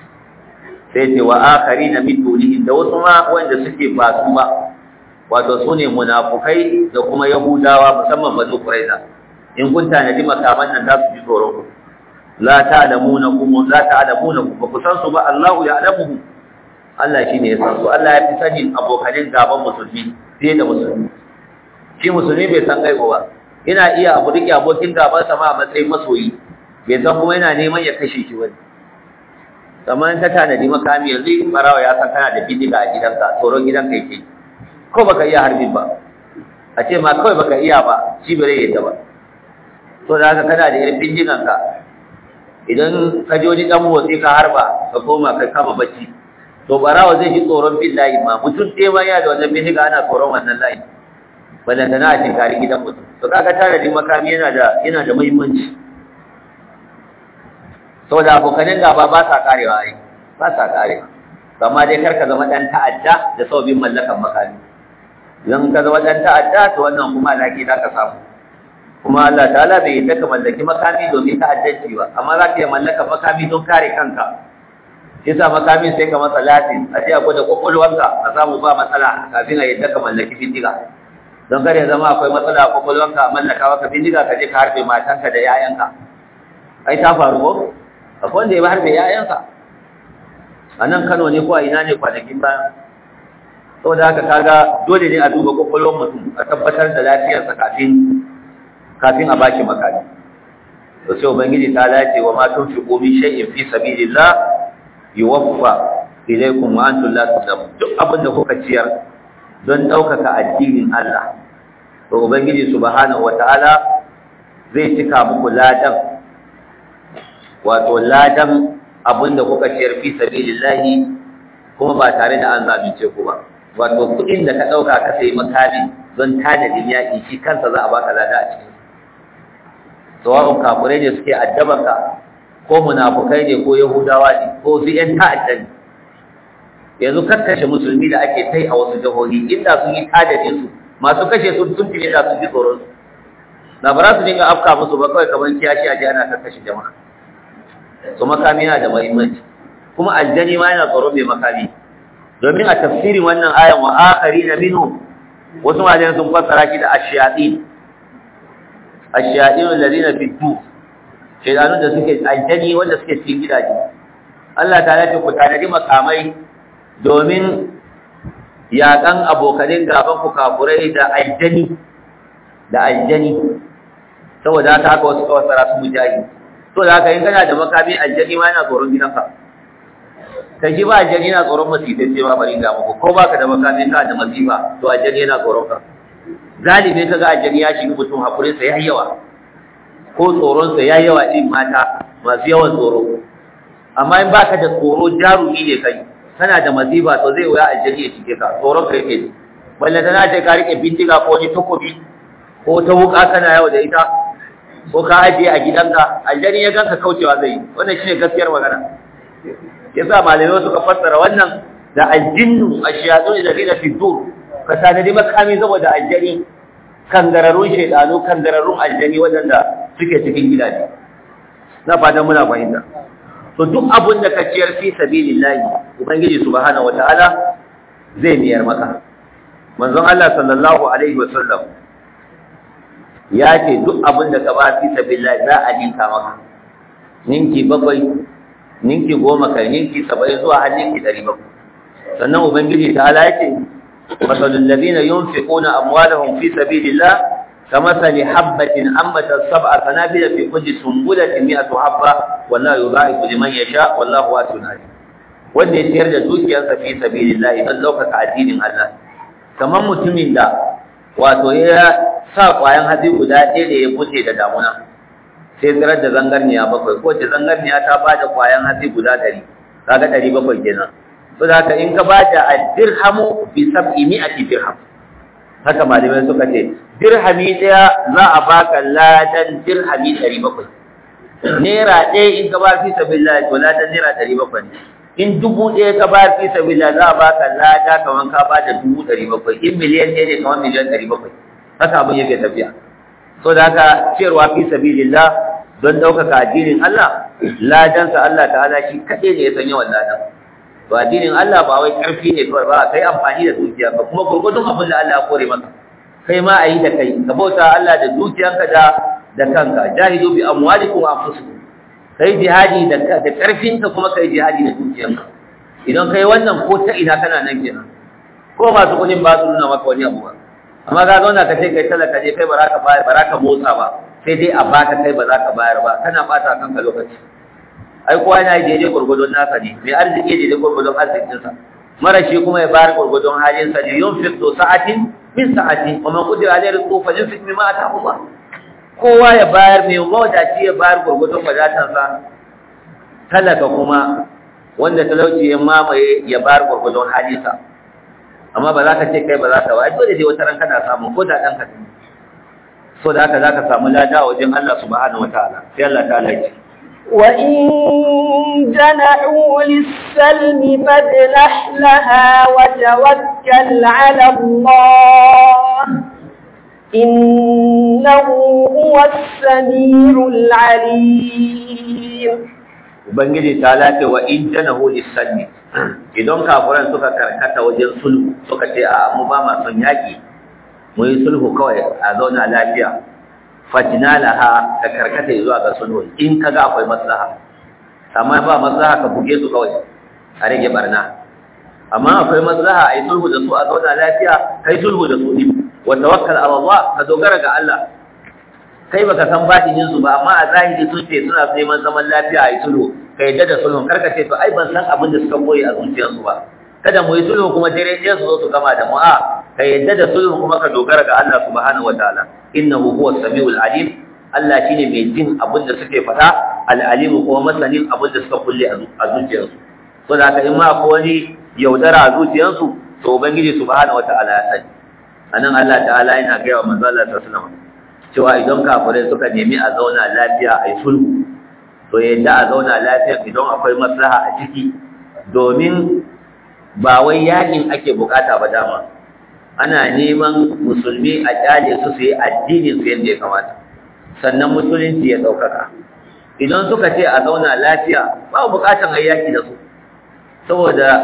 sai ce wa akari na min dunihi da wasu ma wanda suke ba su ba wato su ne munafukai da kuma yahudawa musamman banu quraiza in kun tanadi makaman nan za su ji tsoron ku la ta'lamuna kum la ta'lamuna kum ba ku san su ba Allahu ya'lamuhu Allah shine ya san su Allah ya fi sanin abokanin gaban musulmi fiye da musulmi shi musulmi bai san gaibo ba yana iya abu rike abokin gaban sama a matsayin masoyi bai san kuma yana neman ya kashe shi wani kamar ta tanadi makami yanzu in barawa ya san kana da bindiga a gidanka tsoron gidanka yake ko baka iya harbin ba a ce ma kawai baka iya ba shi bai yadda ba to da haka kana da irin bindiganka idan ka ji wani dan motsi ka harba ka koma ka kama bacci to barawa zai ji tsoron bin layi ma mutum ɗaya ma ya da wannan bindiga ana tsoron wannan layi balanta na a kari gidan mutum to kaga tanadin makami yana da yana da muhimmanci saboda abokanin gaba ba sa karewa ai ba sa karewa amma dai kar ka zama dan ta'adda da sabbin mallakan makami idan ka zama dan ta'adda to wannan kuma laki za ka samu kuma Allah ta'ala bai yi ka mallaki makami domin ta'addanci ba amma za ka iya mallakan makami don kare kanka shi sa makamin sai ka masa latin a ce akwai da kwakwalwanka a samu ba matsala kafin a yadda ka mallaki bindiga don kare zama akwai matsala a kwakwalwanka a mallaka maka bindiga ka je ka harbe matanka da 'ya'yanka ai ta faru ko akwai wanda ya ba harbe 'ya'yanka a nan kano ne ko a ina ne kwanakin baya saboda haka kaga dole ne a duba kwakwalwar mutum a tabbatar da lafiyarsa kafin kafin a baki makami to sai ubangiji ta lace wa ma tunfiqu min shay'in fi sabilillah yuwaffa ilaykum wa antum la tuzlamun duk abin da kuka ciyar don ɗaukaka addinin Allah to ubangiji subhanahu wataala zai cika muku ladan wato ladan abin da kuka ciyar fi sabilillahi kuma ba tare da an zalunce ku ba wato kuɗin da ka ɗauka ka sayi makami don tanadin yaƙi shi kansa za a baka lada a cikin sawa'un kafirai ne suke addabanka ko munafukai ne ko yahudawa ne ko su ƴan ta'adda ne yanzu kakkashe musulmi da ake tai a wasu jihohi inda sun yi tadadin su masu kashe su sun fi da su ji tsoron su na ba za su dinga afka musu ba kawai kamar kiyashi a ji ana kakkashe jama'a su makami yana da muhimmanci kuma aljani ma yana tsoron mai makami domin a tafsirin wannan ayan wa akharina minhum wasu malaman sun fassara shi da ash-shayatin ash-shayatin alladhina fi tur shaytanun da suke aljani wanda suke cikin gidaje Allah ta ce ku tanadi makamai domin yaƙan abokanin gaban ku kafurai da aljani da aljani saboda haka haka wasu kawasara su mujahi to da haka in kana da makami aljani ma yana tsoron gidanka kai shi ba aljani yana tsoron masifai sai ma bari ga muku ko baka da makami ka da masifa to aljani yana tsoron ka galibi ka ga aljani ya shiga mutum hakurin sa yayi yawa ko tsoron sa yayi yawa din mata masu yawan tsoro amma in baka da tsoro jarumi ne kai kana da masifa to zai wuya aljani ya shige ka tsoron ka yake ji balle tana ce ka rike bindiga ko wani takobi ko ta wuka kana yawo da ita ko ka ajiye a gidanka aljani ya ganka kaucewa zai yi wannan shine gaskiyar magana yasa malamai suka fassara wannan da aljinnu ashiyatu alladhina fi dur ka tanadi makami saboda aljani kangararrun shaydanu kangararrun aljani wadanda suke cikin gidaje na fatan muna fahimta to duk abun da ka ciyar fi sabilillahi ubangiji subhanahu wataala zai biyar maka manzon Allah sallallahu alaihi wasallam ya ce duk abin da ka ba fi sabilillahi za a ninka maka ninki bakwai ninki goma kai ninki saba'in zuwa har ninki ɗari bakwai sannan ubangiji ta ala ya ce masalul ladina yunfiquna amwalahum fi sabilillah كمثل حبة أنبتت سبع سنابل في كل سنبلة مئة حبة والله يضاعف لمن يشاء والله واسع عليم wanda ya ciyar da dukiyarsa fi sabilillah don ɗaukaka addinin Allah kamar mutumin da wato ya sa ƙwayan hatsi guda ɗaya da ya buce da damuna sai tsirar da zangarniya bakwai ko ce zangarniya ta ba da ƙwayan hatsi guda ɗari kaga ɗari bakwai kenan so da haka in ka ba da dirhamu bi sab'i mi'ati dirham haka malamai suka ce dirhami ɗaya za a baka ladan dirhami ɗari bakwai naira ɗaya in ka ba fi sabilillah to ladan naira ɗari bakwai ne in dubu ɗaya ka ba fi sabilillah za a baka lada kamar ka ba da dubu ɗari bakwai in miliyan ɗaya ne kamar miliyan ɗari bakwai haka abin yake tafiya so da haka ciyarwa fi sabilillah don ɗaukaka addinin Allah ladansa Allah ta'ala shi kaɗai ne ya san yawan ladan to addinin Allah ba wai ƙarfi ne kawai ba kai amfani da dukiya ba kuma gurgurdun abin da Allah ya kore maka kai ma a yi da kai ka bauta Allah da dukiyanka da da kanka jahidu bi amwalikum wa anfusikum kai jihadi da da ƙarfinka kuma kai jihadi da dukiyanka idan kai wannan ko ta ina kana nan kenan ko masu kuɗin ba su nuna maka wani abu ba amma ka zauna ka ce kai talaka ne kai ba za ka bayar ba za ka motsa ba sai dai a baka kai ba za ka bayar ba kana bata kanka lokaci ai kowa yana daidai gurgudun nasa ne mai arziki daidai gurgudun arzikinsa mara shi kuma ya bayar gurgudun halinsa ne yun fi to sa'atin min sa'ati wa man qudira alayhi rizqu falyunfiq mimma ataahu Allah kowa ya bayar mai mawadaci ya bayar gurgudun wadatansa talaka kuma wanda talauci ya mamaye ya bayar gurgudun halinsa amma ba za ka ce kai ba za ka ba dole dai wata ran kana samu ko da dan ka so da haka za ka samu lada wajen Allah subhanahu wataala sai Allah ta'ala ya ce وإن جنحوا للسلم فاجنح لها وتوكل على الله إنه هو السميع العليم Ubangiji ta lafe wa in janahu lissalmi idan kafuran suka karkata wajen sulhu suka ce a mu ba ma son yaƙi mu yi sulhu kawai a zauna lafiya fatina laha ka karkata zuwa ga sulhu in kaga akwai maslaha amma ba maslaha ka buge su kawai a rage barna amma akwai maslaha a yi sulhu da su a zauna lafiya kai sulhu da su din wa tawakkal ala Allah ka dogara ga Allah kai baka san batinin su ba amma a zahiri sun ce suna neman zaman lafiya a yi sulhu ka yadda da sulhun karka ce to ai ban san abin da suka koyi a zuciyarsu ba kada mu yi sulhu kuma dare ɗaya su zo su gama da mu a ka yadda da sulhu kuma ka dogara ga Allah subhanahu wataala innahu huwa samiul alim Allah shine mai jin abin da suke faɗa al-alim kuma masanin abin da suka kulle a zuciyarsu to da haka in ma akwai wani yaudara a zuciyarsu to ubangiji subhanahu wataala ya sani anan Allah ta'ala yana ga wa manzo Allah sallallahu alaihi wasallam cewa idan kafirai suka nemi a zauna lafiya a yi sulhu to yadda a zauna lafiya idan akwai maslaha a ciki domin ba wai yakin ake bukata ba dama ana neman musulmi a kyale su su yi addinin su yadda ya kamata sannan musulunci ya ɗaukaka idan suka ce a zauna lafiya ba bukatan a yaki da su saboda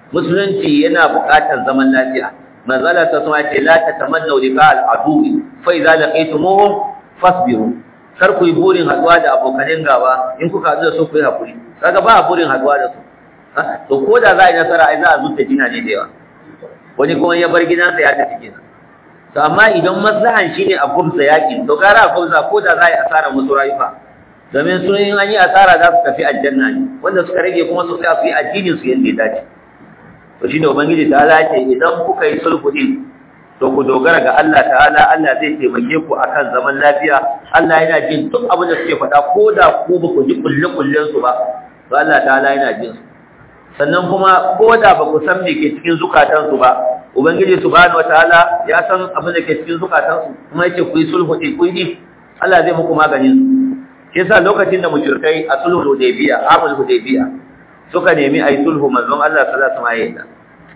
musulunci yana buƙatar zaman lafiya manzala ta sama ce la tatamannu liqa al-adu fa idza laqaytumuhum fasbiru kar ku yi burin haduwa da abokanin gaba in kuka haɗu da su ku yi hakuri kaga ba burin haduwa da su to ko da za a yi nasara ai za a zuta jina ne da yawa wani kuma ya bar gidansa ya tafi kenan to amma idan maslahan shine a gumsa yaƙi to gara a gumsa ko da za a yi asara musu rayuka domin sun yi an yi asara za su tafi aljanna ne wanda suka rage kuma su tsaya su yi addinin su yadda ya dace to shine ubangiji ta ce idan kuka yi sulhu din to ku dogara ga Allah ta'ala Allah zai taimake ku akan zaman lafiya Allah yana jin duk abin da suke faɗa ko da ku ba ku ji kulle kullen su ba to Allah ta'ala yana jin su sannan kuma ko da ba ku san me ke cikin zukatansu ba ubangiji subhanahu wataala ya san abin da ke cikin zukatansu kuma yace ku yi sulhu din ku yi Allah zai muku maganin su shi yasa lokacin da mushrikai a sulhu hudaybiya amul hudaybiya suka nemi ayi sulhu manzon Allah sallallahu alaihi wasallam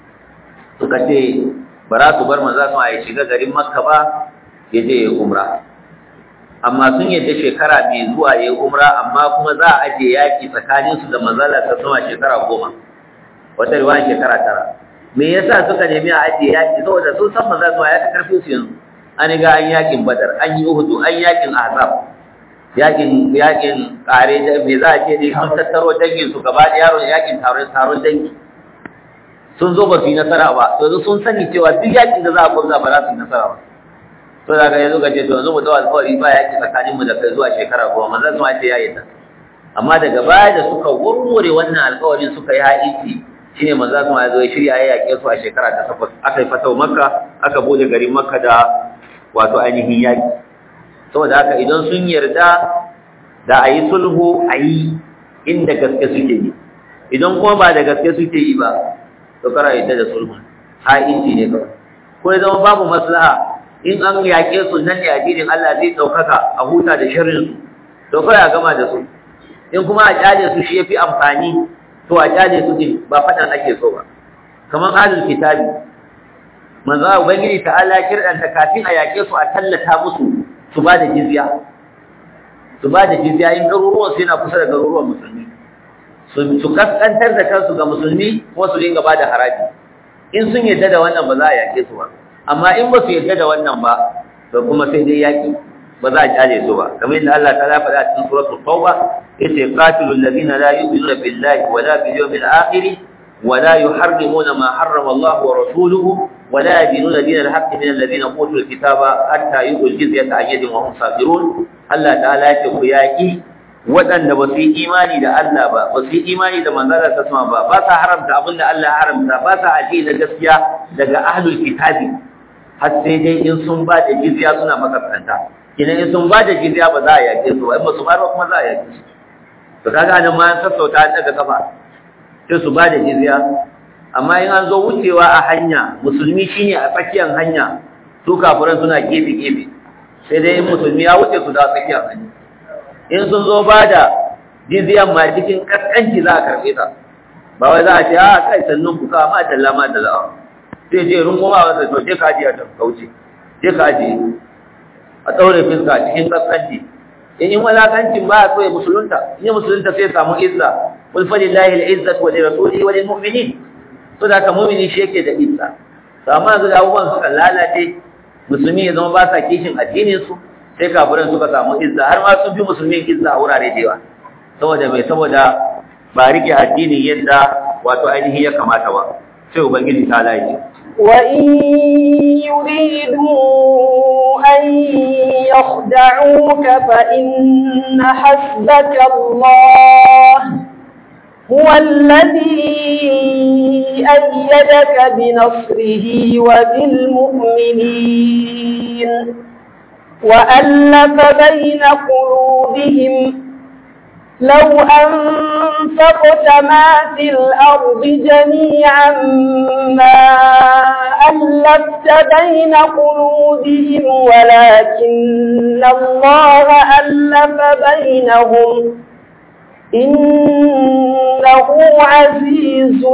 suka ce ba za su bar manzon Allah ya shiga garin Makka ba ya je ya umra amma sun yadda shekara mai zuwa ya umra amma kuma za a aje yaki tsakaninsu da manzon Allah sallallahu alaihi shekara goma wata riwaya shekara tara me yasa suka nemi a ajiye yaki saboda sun san maza su ya ta karfin su yanzu an ga an yakin badar an yi uhudu an yakin ahzab yakin yakin kare da me za a ce ne sun tattaro dangin su gaba da yaron yakin taron taron dangi sun zo ba su yi nasara ba to sun sani cewa duk yakin da za a gwamza ba za su yi nasara ba to daga yanzu ga ce to yanzu mu dawo alƙawari ba yaki tsakanin mu da kai zuwa shekara goma maza su ma ce ya yi ta amma daga baya da suka warware wannan alƙawarin suka yi haƙiƙi shine manzo kuma ya zo ya shirya ya yake su a shekara ta takwas aka yi fatawa makka aka bude garin makka da wato ainihin yaki saboda haka idan sun yarda da a yi sulhu a yi inda gaske suke yi idan kuma ba da gaske suke yi ba to kara yadda da sulhu ha inci ne kawai ko ya zama babu maslaha in an yaƙe su nan ne addinin Allah zai ɗaukaka a huta da shirin su to kawai a gama da su in kuma a kyale su shi ya fi amfani to a kyale su din ba fadan ake so ba kamar ahlul kitabi manzo ubangiji ta'ala kirdanta kafin a yake su a tallata musu su ba da jizya su ba da jizya in garuruwan su yana kusa da garuruwan musulmi su kaskantar da kansu ga musulmi kuma su dinga ba da haraji in sun yadda da wannan ba za a yake su ba amma in ba su yadda da wannan ba to kuma sai dai yaki ba za a kyale su ba kamar yadda Allah ta faɗa a cikin suratul tauba yace qatilul ladina la yu'minuna billahi wa la bil yawmil akhir wa la yuharrimuna ma harrama Allah wa rasuluhu wa la yadinuna dinal haqqi min alladhina utul kitaba hatta yu'tul jizyata an yadin wa hum sabirun Allah ta'ala yace ku yaki waɗanda ba su yi imani da Allah ba ba su yi imani da manzala ta sama ba ba sa haramta abin da Allah ya haramta ba sa aji da gaskiya daga ahlul kitabi har sai dai in sun ba da jizya suna makasanta idan in sun ba da jizya ba za a yake su ba in ba su ba kuma za a yake su to kaga nan ma an sassauta an daga kafa sai su ba da jizya amma in an zo wucewa a hanya musulmi shine a tsakiyar hanya su kafiran suna gefe gefe sai dai in musulmi ya wuce su da tsakiyar hanya in sun zo ba da jizyan ma cikin kaskanci za a karɓe ta ba wai za a ce a kai sannan ku kawo ma dalla ma dalla sai je runguma masa to je ka ajiye ta kauce je ka ajiye a ɗaure fiska cikin kaskanci in yi walakancin ba a so ya musulunta in yi musulunta sai samu izza qul fa lillahi al-izzat wa li rasulihi wa lil mu'minin to da ka mu'mini shi yake da izza to amma yanzu da abubuwan suka lalace musulmi ya zama ba sa kishin addinin su sai kafiran suka samu izza har ma sun fi musulmi izza a wurare da yawa saboda mai saboda ba rike addinin yadda wato ainihi ya kamata ba sai ubangiji ta lalace وإن يريدوا أن يخدعوك فإن حسبك الله هو الذي أيدك بنصره وبالمؤمنين وألف بين قلوبهم لو أنفقت ما في الأرض جميعا ما ألفت بين قلوبهم ولكن الله ألف بينهم إنه عزيز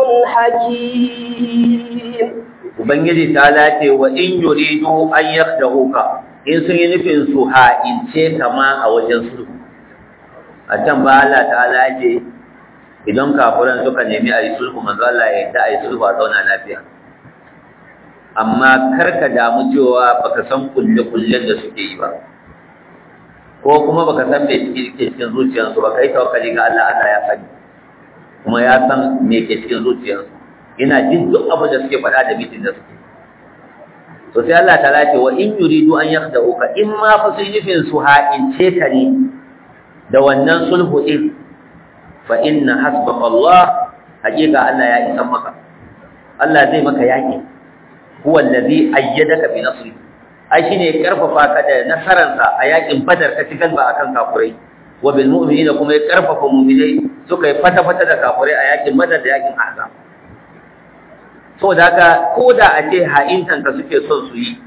حكيم Ubangiji ta lace wa in yuridu an yakhda'uka in sun yi nufin su ha'ince kama a wajen sulhu a can ba Allah ta'ala ce idan kafiran suka nemi a yi sulhu manzo Allah ya yarda a yi sulhu a zauna lafiya amma kar ka damu cewa baka san kulle-kullen da suke yi ba ko kuma baka san me ke cikin zuciyarsu ba kai tawakkali ga Allah Allah ya sani kuma ya san me ke cikin zuciyarsu yana jin duk abin da suke faɗa da mitin da suke to sai Allah ta ce wa in yuridu an yakhda'uka in ma fa sun nufin su ha'ince ka ne da wannan sulhu din fa inna hasbaka Allah hakika Allah ya isa maka Allah zai maka yaki huwa allazi ayyadaka bi nasri ai shine ya karfafa ka da nasaransa a yakin badar ka ci galba akan kafurai wa bil mu'minina kuma ya karfafa mu'minai suka yi fata fata da kafurai a yakin badar da yakin ahzab saboda haka ko da a ce ha'intan ka suke son su yi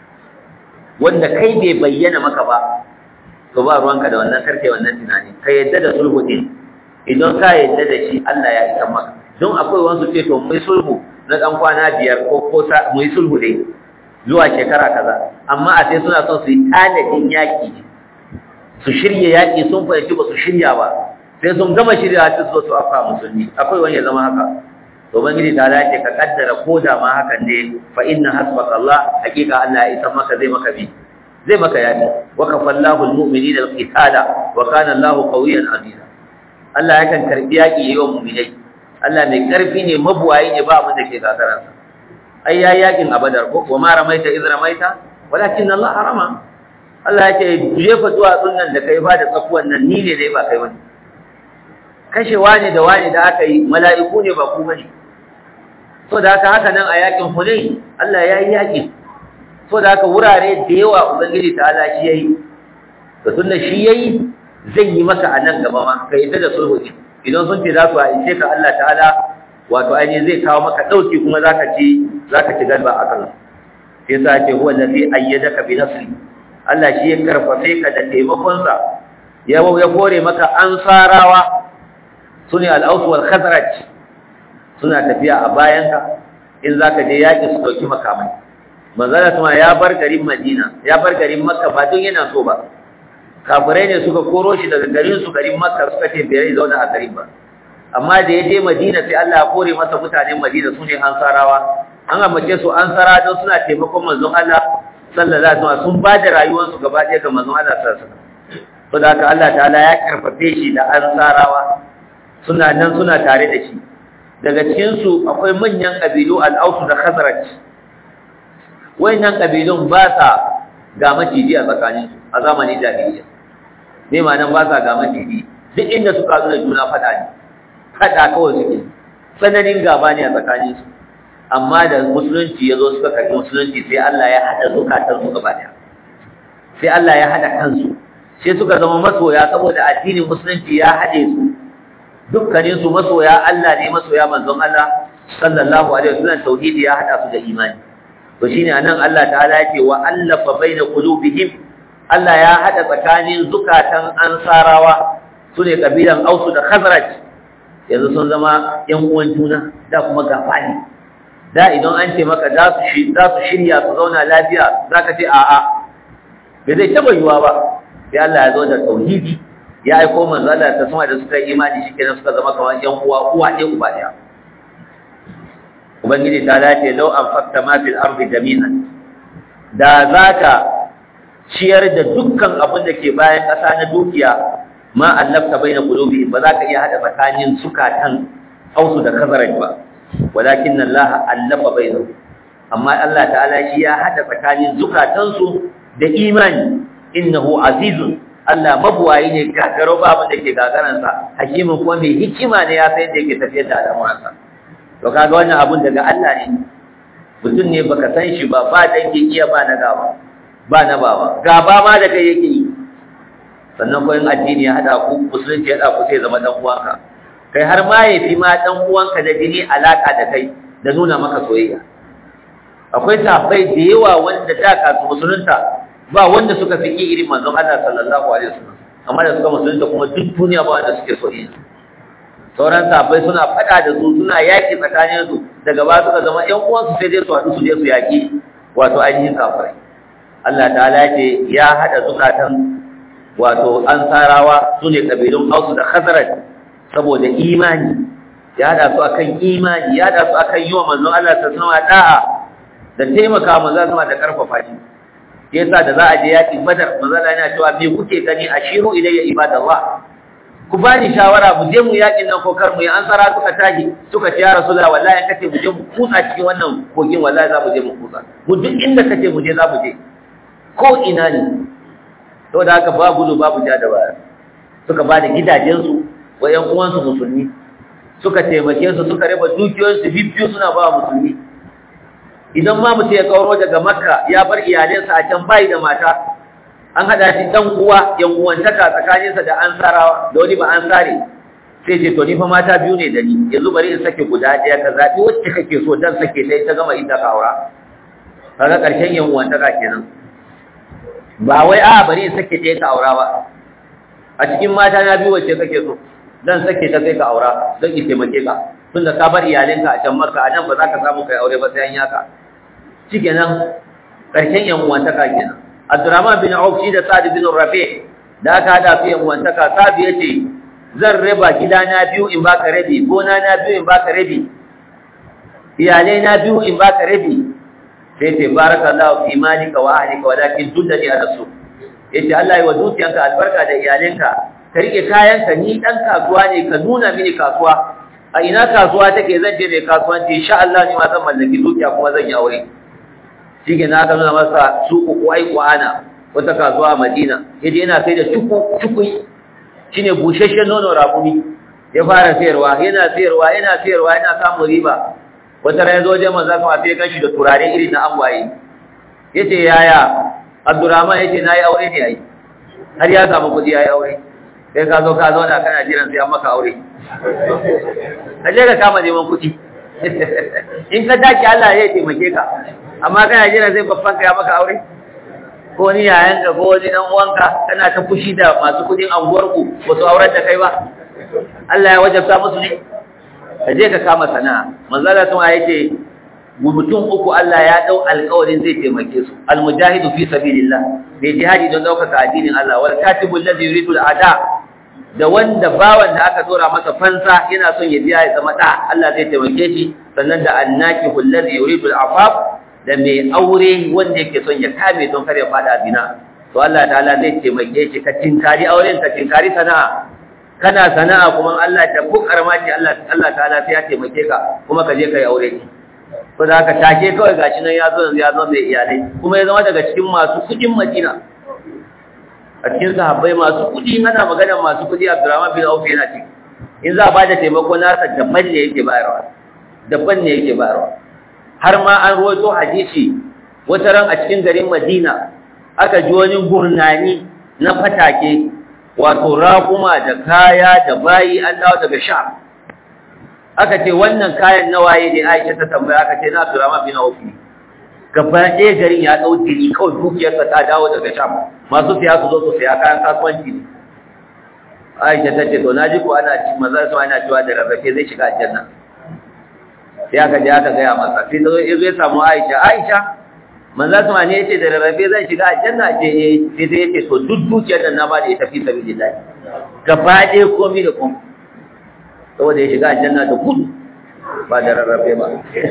wanda kai bai bayyana maka ba to ba ruwanka da wannan karkai wannan tunani ka yadda da sulhu din idan ka yadda da shi Allah ya isa maka don akwai wasu ce to mai sulhu na dan kwana biyar ko ko mu yi sulhu dai zuwa shekara kaza amma a sai suna son su yi tanadin yaƙi su shirya yaƙi sun fahimci ba su shirya ba sai sun gama shirya su so su afa musulmi akwai wani ya zama haka to ubangiji ta dace ka kaddara ko da ma hakan ne fa inna hasbaka Allah hakika Allah ya isa maka zai maka bi zai maka yaƙi wa kafallahu almu'minina alqitala wa kana Allahu qawiyyan aziza Allah yakan karbi yaƙi yayin mu'minai Allah mai karfi ne mabuwayi ne ba abin da ke gagaransa ai ya yakin a badar ko wa ma ramaita iz ramaita walakin Allah harama Allah yake jefa zuwa sunnan da kai ba da tsakuwan nan ni ne dai ba kai wani kashe wani da wani da aka yi mala'iku ne ba ku bane so da haka haka nan a yakin Hunayn Allah ya yi yaki so da haka wurare da yawa ubangiji ta Allah shi yayi to tunda shi yayi zai yi maka a nan gaba ma kai ta da sulhu idan sun ce za su aice ka Allah ta'ala wato ainihin zai kawo maka ɗauki kuma za ka ci za ka ci galba a kan sai sa ce huwa lafi ayyada ka bi nasri Allah shi ya karfafe ka da taimakonsa ya ya kore maka ansarawa su ne al'ausu wal khazraj suna tafiya a bayanka in za ka je yaƙi su ɗauki makamai manzala kuma ya bar garin madina ya bar garin makka ba don yana so ba kafirai ne suka koro shi daga garin su garin makka suka ce bai zauna a garin ba amma da ya je madina sai Allah ya kore masa mutanen madina su ne ansarawa an amince su ansara don suna taimakon manzon Allah sallallahu alaihi wasallam sun ba da rayuwarsu gaba ɗaya ga manzon Allah sallallahu alaihi wasallam to da haka Allah ta'ala ya karfafe shi da ansarawa suna nan suna tare da shi daga cikin su akwai manyan kabilu al-Aus da Khazraj wayannan kabilun ba sa ga maciji a tsakaninsu a zamanin jahiliya ne ma nan ba sa ga maciji duk inda suka zo da juna fada ne fada kawai suke tsananin gaba ne a tsakanin su amma da musulunci ya zo suka karɓi musulunci sai Allah ya haɗa zukatan su gaba ɗaya sai Allah ya haɗa kansu sai suka zama masoya saboda addinin musulunci ya haɗe su dukkanin su masoya Allah ne masoya manzon Allah sallallahu alaihi wasallam tauhidi ya haɗa su da imani to shine anan Allah ta'ala yake wa allafa baina qulubihim Allah ya haɗa tsakanin zukatan ansarawa su ne kabilan Ausu da Khazraj yanzu sun zama ‘yan uwan juna da kuma gafani da idan an ce maka za su shirya su zauna lafiya za ka ce a'a bai zai taɓa yiwuwa ba sai Allah ya zo da tauhidi ya aiko manzo Allah ta sama da suka yi imani shi kenan suka zama kamar ‘yan uwa uwa ɗaya uba ɗaya ubangiji ta dace lau an fakta ma fil ardi jami'an da za ka ciyar da dukkan abin da ke bayan ƙasa na dukiya ma allafta baina qulubi ba za ka iya hada tsakanin sukatan ausu da kazaraj ba walakin Allah allafa bainahu amma Allah ta'ala shi ya hada tsakanin zukatan su da imani innahu azizun Allah mabuwayi ne gagaro ba abin da ke gagaran sa hakimin kuma mai hikima ne ya san da yake tafiyar da al'amuran sa to kaga wannan abun daga Allah ne mutum ne baka san shi ba ba dangi iya ba na gaba ba na baba gaba ma da kai yake yi sannan ko in addini ya hada ku musulunci ya hada ku sai zama dan uwanka kai har ma yafi ma dan uwanka da jini alaka da kai da nuna maka soyayya akwai tafai da yawa wanda da ka su musulunta ba wanda suka fi irin manzon Allah sallallahu alaihi wasallam amma da suka musulunta kuma duk duniya ba wanda suke soyayya sauran tafai suna fada da su suna yaki tsakanin su daga ba suka zama ƴan uwansu sai dai su haɗu su je su yaki wato ainihin kafirai Allah ta'ala ce ya hada zukatan wato ansarawa su ne ƙabilun ausu da khazaraj saboda imani ya hada su akan imani ya hada su akan yi wa manzon Allah ta sama da'a da taimaka manzon sama da karfafa shi yasa da za a je yaƙin badar manzon Allah yana cewa me kuke gani ashiru ilayya ibadallah ku ba ni shawara mu je mu yaƙin nan ko kar mu yi an tsara suka tashi suka ce ya rasulullah wallahi kace mu je mu kutsa cikin wannan kogin wallahi za mu je mu kutsa mu duk inda kace mu je za mu je ko ina ne saboda haka ba gudu babu ja da baya suka ba da gidajensu wa ƴan uwansu musulmi suka taimake su suka raba dukiyoyinsu bibbiyu suna ba musulmi idan ma mutum ya kauro daga makka ya bar iyalinsa a can bayi da mata an haɗa shi ɗan uwa yan uwantaka tsakaninsa da an sarawa da wani ba an sare sai ce to ni fa mata biyu ne da ni yanzu bari in sake guda ɗaya ka zaɓi wacce kake so dan sake ta ta gama ita ka aura kaga ƙarshen yan uwantaka kenan ba wai a bari in sake ɗaya ka aura ba a cikin mata na biyu wacce kake so dan sake ta sai ka aura don in taimake ka tunda ka bar iyalinka a can maka a nan ba za ka samu kai aure ba sai an yaka shikenan ƙarshen yan uwantaka kenan Abdurrahman bin Auf shi da Sa'd bin Rabi da aka hada su yan uwantaka Sa'd yace zan raba gidana biyu in baka rabi gona na biyu in baka rabi iyalai na biyu in baka rabi sai ce barakallahu fi malika wa ahlika walakin duddani ala su yace Allah ya wa dukiyanka albarka da iyalinka ka rike kayanka ni dan kasuwa ne ka nuna mini kasuwa a ina kasuwa take zan je mai kasuwanci insha Allah ni ma zan mallaki dukiya kuma zan yi aure shike na aka nuna masa suku kuwai kuana wata kasuwa a Madina yaje yana sai da cuku cukui shine busheshen nono rakumi ya fara sayarwa yana sayarwa yana sayarwa yana samun riba wata ran yazo wajen manzo kuma sai ganshi da turare irin na angwaye yace yaya Abdurrahman yace nayi aure ne ai har ya samu kudi yayi aure sai ka zo ka zo da kana jiran sai an maka aure kaje ka kama neman kudi in ka dace Allah ya taimake ka amma kana jira zai babban ka ya maka aure ko ni yayan ka ko wani dan uwanka kana ta fushi da masu kudin anguwar ku ba su aurar da kai ba Allah ya wajabta musu ne ka je ka kama sana'a manzo Allah kuma yace mutum uku Allah ya dau alƙawarin zai taimake su almujahidu fi sabilillah bai jihadi don daukaka addinin Allah wal katibul ladhi yuridu al-ada da wanda bawan da aka dora masa fansa yana son ya biya ya zama da Allah zai taimake shi sannan da annaki alladhi yuridu al-afaf da mai aure wanda yake son ya kame don kare fada bina to Allah ta'ala zai taimake shi ka tinkari auren ka tinkari sana'a kana sana'a kuma Allah ta bukar ma ce Allah Allah ta'ala sai ya taimake ka kuma ka je kai aure ko da haka take kawai gashi nan ya zo yanzu ya zo mai iyalai kuma ya zama daga cikin masu kudin Madina a cikin sahabbai masu kudi ana magana masu kudi Abdurrahman bin Auf yana ciki in za a bada taimako nasa daban ne yake bayarwa daban ne yake bayarwa har ma an ruwaito hadisi wata ran a cikin garin Madina aka ji wani gurnani na fatake wato raƙuma da kaya da bayi an dawo daga Sham aka ce wannan kayan nawaye ne Aisha ta tambaya aka ce na Abdurrahman bin Auf gaba ɗaya garin ya ɗau jini kawai dukiyarsa ta dawo daga Sham masu siya su zo su siya kayan kasuwanci ne Aisha ta ce to na ji ko ana ci maza su ana cewa da rarrafe zai shiga aljanna sai aka je aka gaya masa sai ta zo ya zo ya samu Aisha Aisha manzo su ne yace da rarrafe zai shiga aljanna ce eh sai ta yace to duk dukiyar nan na ba da ita fi sabilillah gaba ɗaya komai da komai saboda ya shiga aljanna da gudu ba da rarrafe ba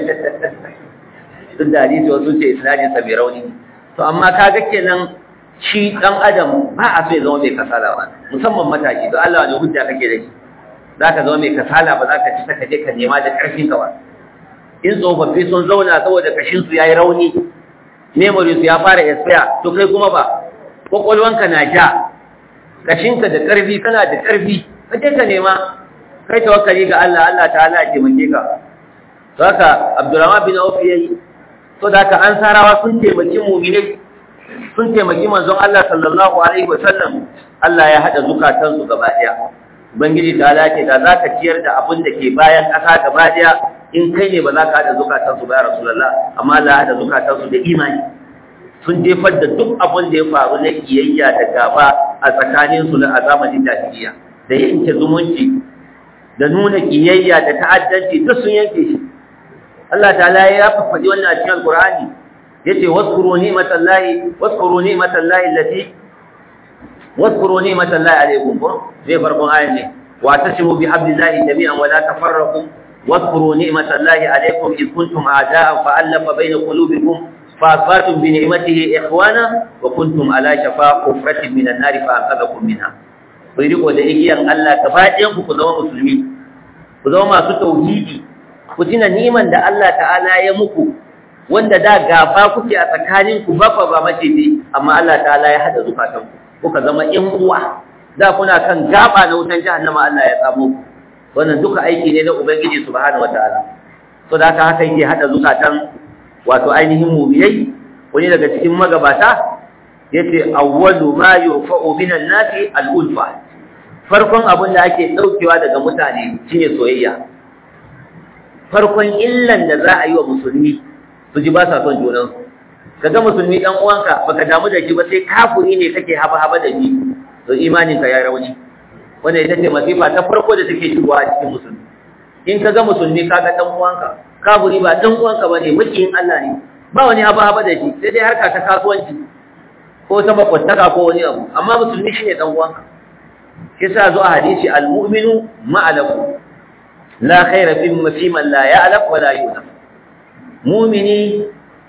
duk da hadisi wasu ce isnadin sa mai rauni to amma kaga kenan shi dan adam ba a so ya zama mai kasala ba musamman matashi don Allah ne hujja kake da shi zaka zama mai kasala ba zaka ci ta kaje ka nema da karfin ka ba in tsofaffi sun zauna saboda kashin su yayi rauni memory su ya fara expire to kai kuma ba kwakwalwanka na ja kashinka da karfi kana da karfi kaje ka nema kai tawakkali ga Allah Allah ta'ala ya taimake ka to haka Abdurrahman bin Auf yayi to da haka an sarawa sun taimaki mu'minai sun taimaki manzon Allah sallallahu alaihi wasallam Allah ya hada zukatan su gaba daya ubangiji ta'ala ce da zaka ciyar da abin da ke bayan kasa gaba daya in kai ne ba za ka hada zukatan su ba ya rasulullah amma Allah ya hada zukatan su da imani sun jefar da duk abin da ya faru na kiyayya da gaba a tsakanin su na azamanin jahiliya da yanke zumunci da nuna kiyayya da ta'addanci duk sun yanke shi Allah ta'ala ya faɗi wannan a cikin Al-Qur'ani yace waskuru ni'matallahi waskuru ni'matallahi allati waskuru ni'matallahi alaykum ko zai farkon ayan ne واعتصموا بحبل الله جميعا ولا تفرقوا واذكروا نعمة الله عليكم إذ كنتم أعداء فألف بين قلوبكم فأصبحتم بنعمته إخوانا وكنتم على شفا حفرة من النار فأنقذكم منها ويريكوا لإيجيان الله تفاجئن كذا مسلمين كذا ما توحيدي كتنا نعمة دا الله تعالى يمكو wanda da gaba kuke a tsakaninku ba fa ba mace ne amma Allah ta'ala ya hada zukatanku kuka zama ƴan uwa da kuna kan gaba na wutan jahannama Allah ya tsamo ku wannan duka aiki ne na ubangiji subhanahu wataala to da haka haka yake hada zukatan wato ainihin mu'minai wani daga cikin magabata yace awwalu ma yurfa'u minan nasi al-ulfa farkon abin da ake daukewa daga mutane shine soyayya farkon illan da za a yi wa musulmi su ji ba sa son junansu kaga musulmi dan uwanka baka damu da shi ba sai kafuri ne kake haba haba da shi to imanin ka ya rauni wanda ita ce masifa ta farko da take shigowa a cikin musulmi in kaga musulmi kaga dan uwanka kafuri ba dan uwanka bane makiyin Allah ne ba wani haba haba da shi sai dai harka ta kasuwanci ko ta makwattaka ko wani abu amma musulmi shine dan uwanka shi sa zo a hadisi al-mu'minu ma'alaku la khaira fi man la ya'laq wa la yunaf mu'mini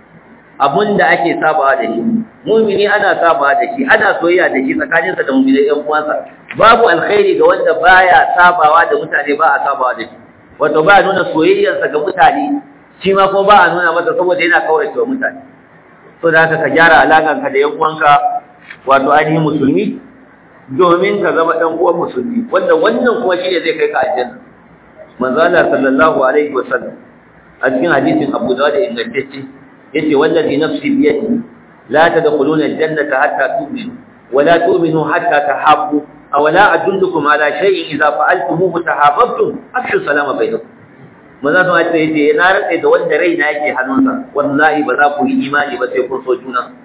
abunda ake sabawa da shi mu'mini ana sabawa da shi ana soyayya da shi tsakaninsa da mu'minai ɗan uwansa babu alkhairi ga wanda baya sabawa da mutane ba a sabawa da shi wato ba nuna soyayyarsa ga mutane shi ma ko ba a nuna masa saboda yana kaurace wa mutane so da haka ka gyara alaƙanka da yan uwanka wato ainihin musulmi domin ka zama ɗan uwan musulmi wanda wannan kuma shi ne zai kai ka aljanna manzo Allah sallallahu alaihi wasallam a cikin hadisin Abu Dawud ingantacce yace wallazi nafsi bi yadi la tadkhuluna aljannata hatta tu'minu wa la tu'minu hatta tahabbu aw la adullukum ala shay'in idza fa'altumuhu tahabbtum afshu salama bainakum manzo Allah yace na rantsa da wanda raina yake hannunsa wallahi ba za ku yi imani ba sai kun so juna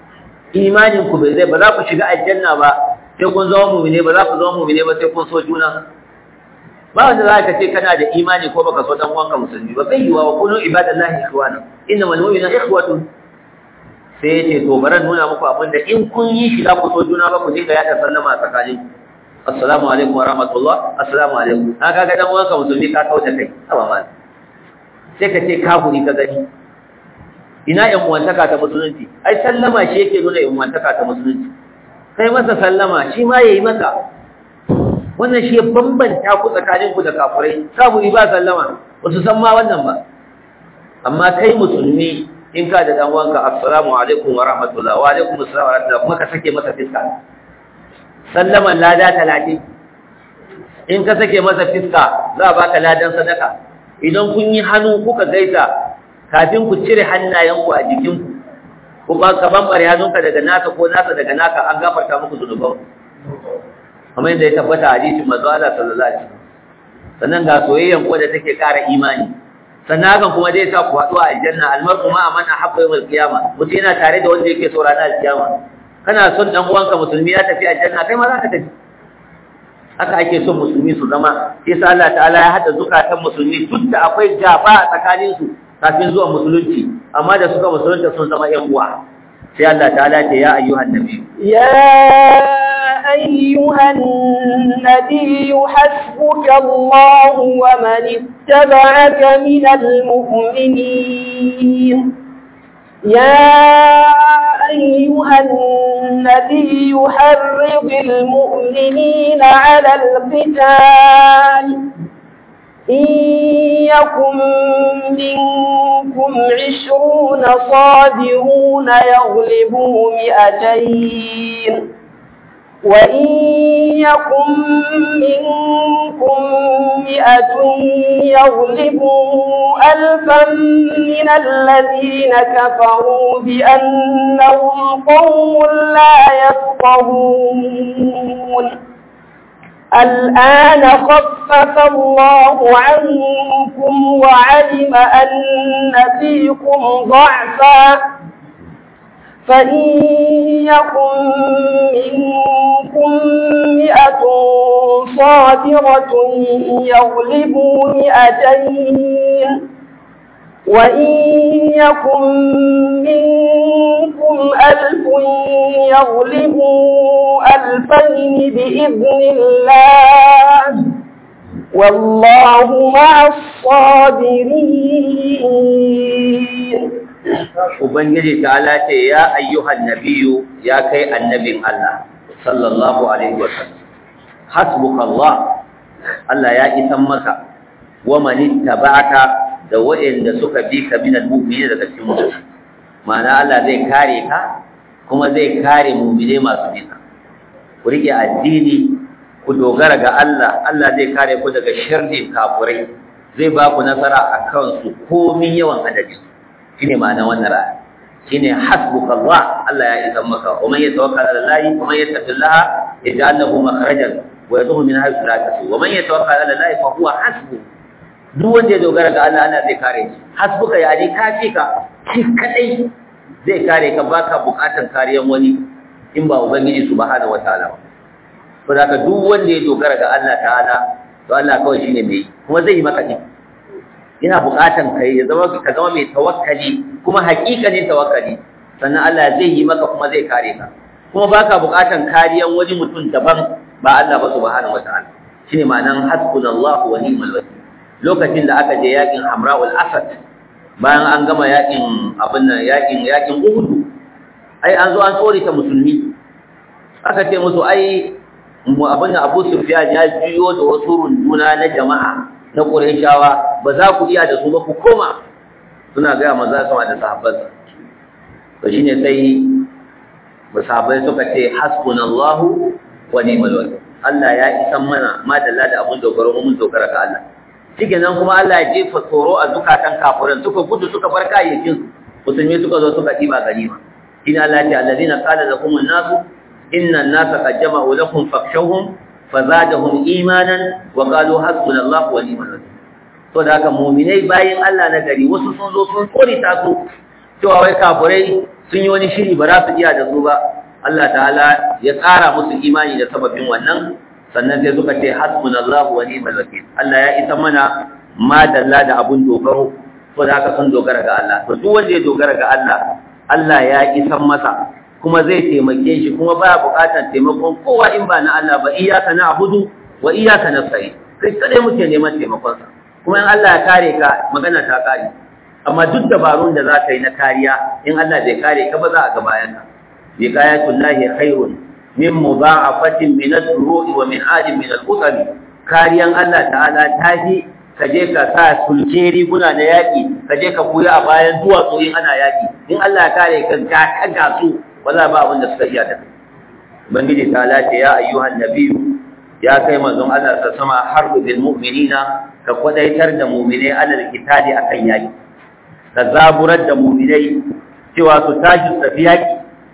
imanin ku bai zai ba za ku shiga aljanna ba sai kun zama mu'mine ba za ku zama mu'mine ba sai kun so juna ba wanda za ka ce kana da imani ko baka so dan uwanka musulmi ba bai yiwa wa kunu ibadallahi ikhwana innamal mu'minuna ikhwatun sai ya ce to baran nuna muku abin da in kun yi shi za ku so juna ba ku dinga yada sallama a tsakanin assalamu alaikum wa rahmatullah assalamu alaikum na kaga dan uwanka musulmi ka kauce kai aba mal sai ka ce kafuri ka gani ina yan uwantaka ta musulunci ai sallama shi yake nuna yan uwantaka ta musulunci kai masa sallama shi ma yayi maka wannan shi ya bambanta ku tsakaninku da kafurai kafuri ba sallama ba su san ma wannan ba amma kai musulmi in ka da dan wanka assalamu alaikum wa rahmatullah wa alaikum assalam wa rahmatullah kuma ka sake masa fiska sallaman lada 30 in ka sake masa fiska za a baka ladan sadaka idan kun yi hannu kuka gaisa kafin ku cire hannayenku a jikinku ko ba ka bambare hannunka daga naka ko nasa daga naka an gafarta muku zunuban kamar yadda ya tabbata hadisin manzo Allah sallallahu alaihi wasallam sannan ga soyayyan ko da take ƙara imani sannan hakan kuma zai sa ku haɗu a aljanna almar'u ma man ahabba yawmal qiyama mutum yana tare da wanda yake so ranar alkiyama kana son dan uwanka musulmi ya tafi aljanna kai ma za ka tafi haka ake son musulmi su zama sai sa Allah ta'ala ya hada zukatan musulmi duk da akwai gaba a tsakanin su kafin zuwa musulunci amma da suka musulunta sun zama ƴan uwa sai Allah ta'ala ce ya ayyuhan nabi ya أيها النبي حسبك الله ومن اتبعك من المؤمنين يا أيها النبي حرض المؤمنين على القتال إن يكن منكم عشرون صابرون يغلبوا مئتين وإن يكن منكم مئة يغلبوا ألفا من الذين كفروا بأنهم قوم لا يفقهون الآن خفف الله عنكم وعلم أن فيكم ضعفا فإن يكن منكم مئة صابرة يغلبوا مئتين وإن يكن منكم ألف يغلبوا ألفين بإذن الله والله مع الصابرين Ubangiji ta ce ya ayyuhan nabiyu ya kai annabin Allah sallallahu alaihi wasallam hasbuka Allah Allah ya isan maka wa man ittaba'aka da waɗanda suka bi ka minal mu'minin daga cikin mu'minin ma'ana Allah zai kare ka kuma zai kare mu'mine masu bin ku rike addini ku dogara ga Allah Allah zai kare ku daga sharrin kafurai zai ba ku nasara akan su komin yawan adadin shine ma'ana wannan ra'ayi shine hasbuka Allah Allah ya isa maka wa man yatawakkal ala Allah wa man yattaqillaha yaj'al lahu makhrajan wa yadhhu min haythu la yahtasib wa man yatawakkal ala Allah fa huwa hasbuh duk wanda ya dogara ga Allah Allah zai kare shi hasbuka ya ji kafi ka shi kadai zai kare ka baka bukatan kariyan wani in ba ubangiji subhanahu wataala ba to da ka duk wanda ya dogara ga Allah ta'ala to Allah kawai shine mai kuma zai yi maka din ina bukatan kai ya zama ka zama mai tawakkali kuma haƙiƙanin tawakkali sannan Allah zai yi maka kuma zai kare ka kuma baka bukatan kariyan wani mutum daban ba Allah ba subhanahu wataala shine ma'anan hasbunallahu wa ni'mal wakeel lokacin da aka je yakin Hamra'ul Asad bayan an gama yakin abin nan yakin yakin Uhud ai an zo an tsore ta musulmi aka ce musu ai mu abin da Abu Sufyan ya jiyo da wasu runduna na jama'a na Qurayshawa ba za ku iya da su ba ku koma suna ga manzo sama da sahabbansa to shine sai musahabai suka ce hasbunallahu wa ni'mal wakeel Allah ya isan mana madalla da abun dogaro mun dogara ga Allah shike nan kuma Allah ya jefa tsoro a zukatan kafirin suka gudu suka bar kayayyakin musulmi suka zo suka diba ganima ina Allah ya alladina qala lakum an-nasu inna an-nasa qad jama'u lakum fakhshawhum fazadahum imanan wa qalu hasbunallahu wa ni'mal wakeel to da haka mu'minai bayin Allah na gari wasu sun zo sun tsori ta su cewa wai kafirai sun yi wani shiri ba za su iya da su ba Allah ta'ala ya ƙara musu imani da sababin wannan sannan sai suka ce hasbunallahu wa ni'mal wakeel Allah ya isa mana madalla da abun dogaro to da haka sun dogara ga Allah to duk wanda ya dogara ga Allah Allah ya isa masa kuma zai taimake shi kuma baya buƙatar taimakon kowa in ba na Allah ba iyyaka na'budu wa iyyaka nasta'in kai kadai muke neman taimakon sa kuma in Allah ya kare ka magana ta kare amma duk dabarun da za ka yi na kariya in Allah bai kare ka ba za a ga bayan ka bi qayatullahi khairun min mudha'afatin min ad-duru'i wa min adin min al-qutami kariyan Allah ta'ala tafi ka je ka sa sulke riguna na yaƙi ka je ka koya a bayan duwatsu in ana yaƙi in Allah ya kare ka ka kaga su wala ba abin da suka iya da ubangiji ta lace ya ayyuhan nabiyyu ya kai manzon Allah ta sama harbu bil mu'minina ka kwadaitar da mu'minai alal kitali akan yaƙi ka zaburar da mu'minai cewa su tashi su tafi yaƙi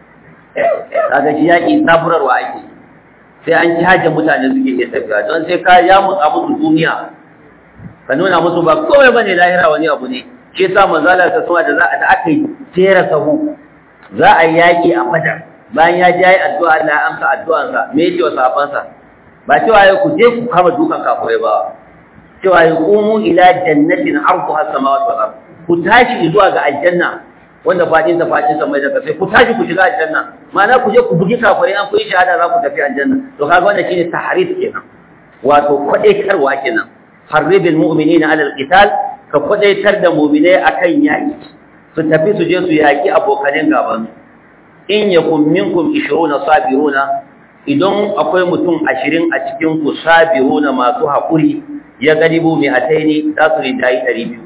kaga shi yaƙi zaburarwa ake sai an caje mutane suke iya tafiya don sai ka ya mutsa musu duniya ka nuna musu ba komai bane lahira wani abu ne shi yasa manzala ta sama da za a da aka yi tera sahu za a yi yaƙi a badar bayan ya ji addu'a Allah ya amsa addu'ansa me yake wa sahabbansa ba cewa ya ku je ku kama dukan kafurai ba cewa ya qumu ila jannatin arduha samawati wal ard ku tashi zuwa ga aljanna wanda fadin ta fadin sa mai da sai ku tashi ku shiga aljanna ma'ana ku je ku bugi kafurai an ku yi shahada za ku tafi aljanna to kaga wannan shine tahrif kenan wato kwadaitarwa kenan harribil mu'minina ala alqital ka kwadaitar da mu'minai akan yaki su tafi su je su yaki abokanin gaban in yakum minkum 20 sabiruna idan akwai mutum 20 a cikin ku sabiruna masu hakuri ya galibu mai ataini za su rinjayi 200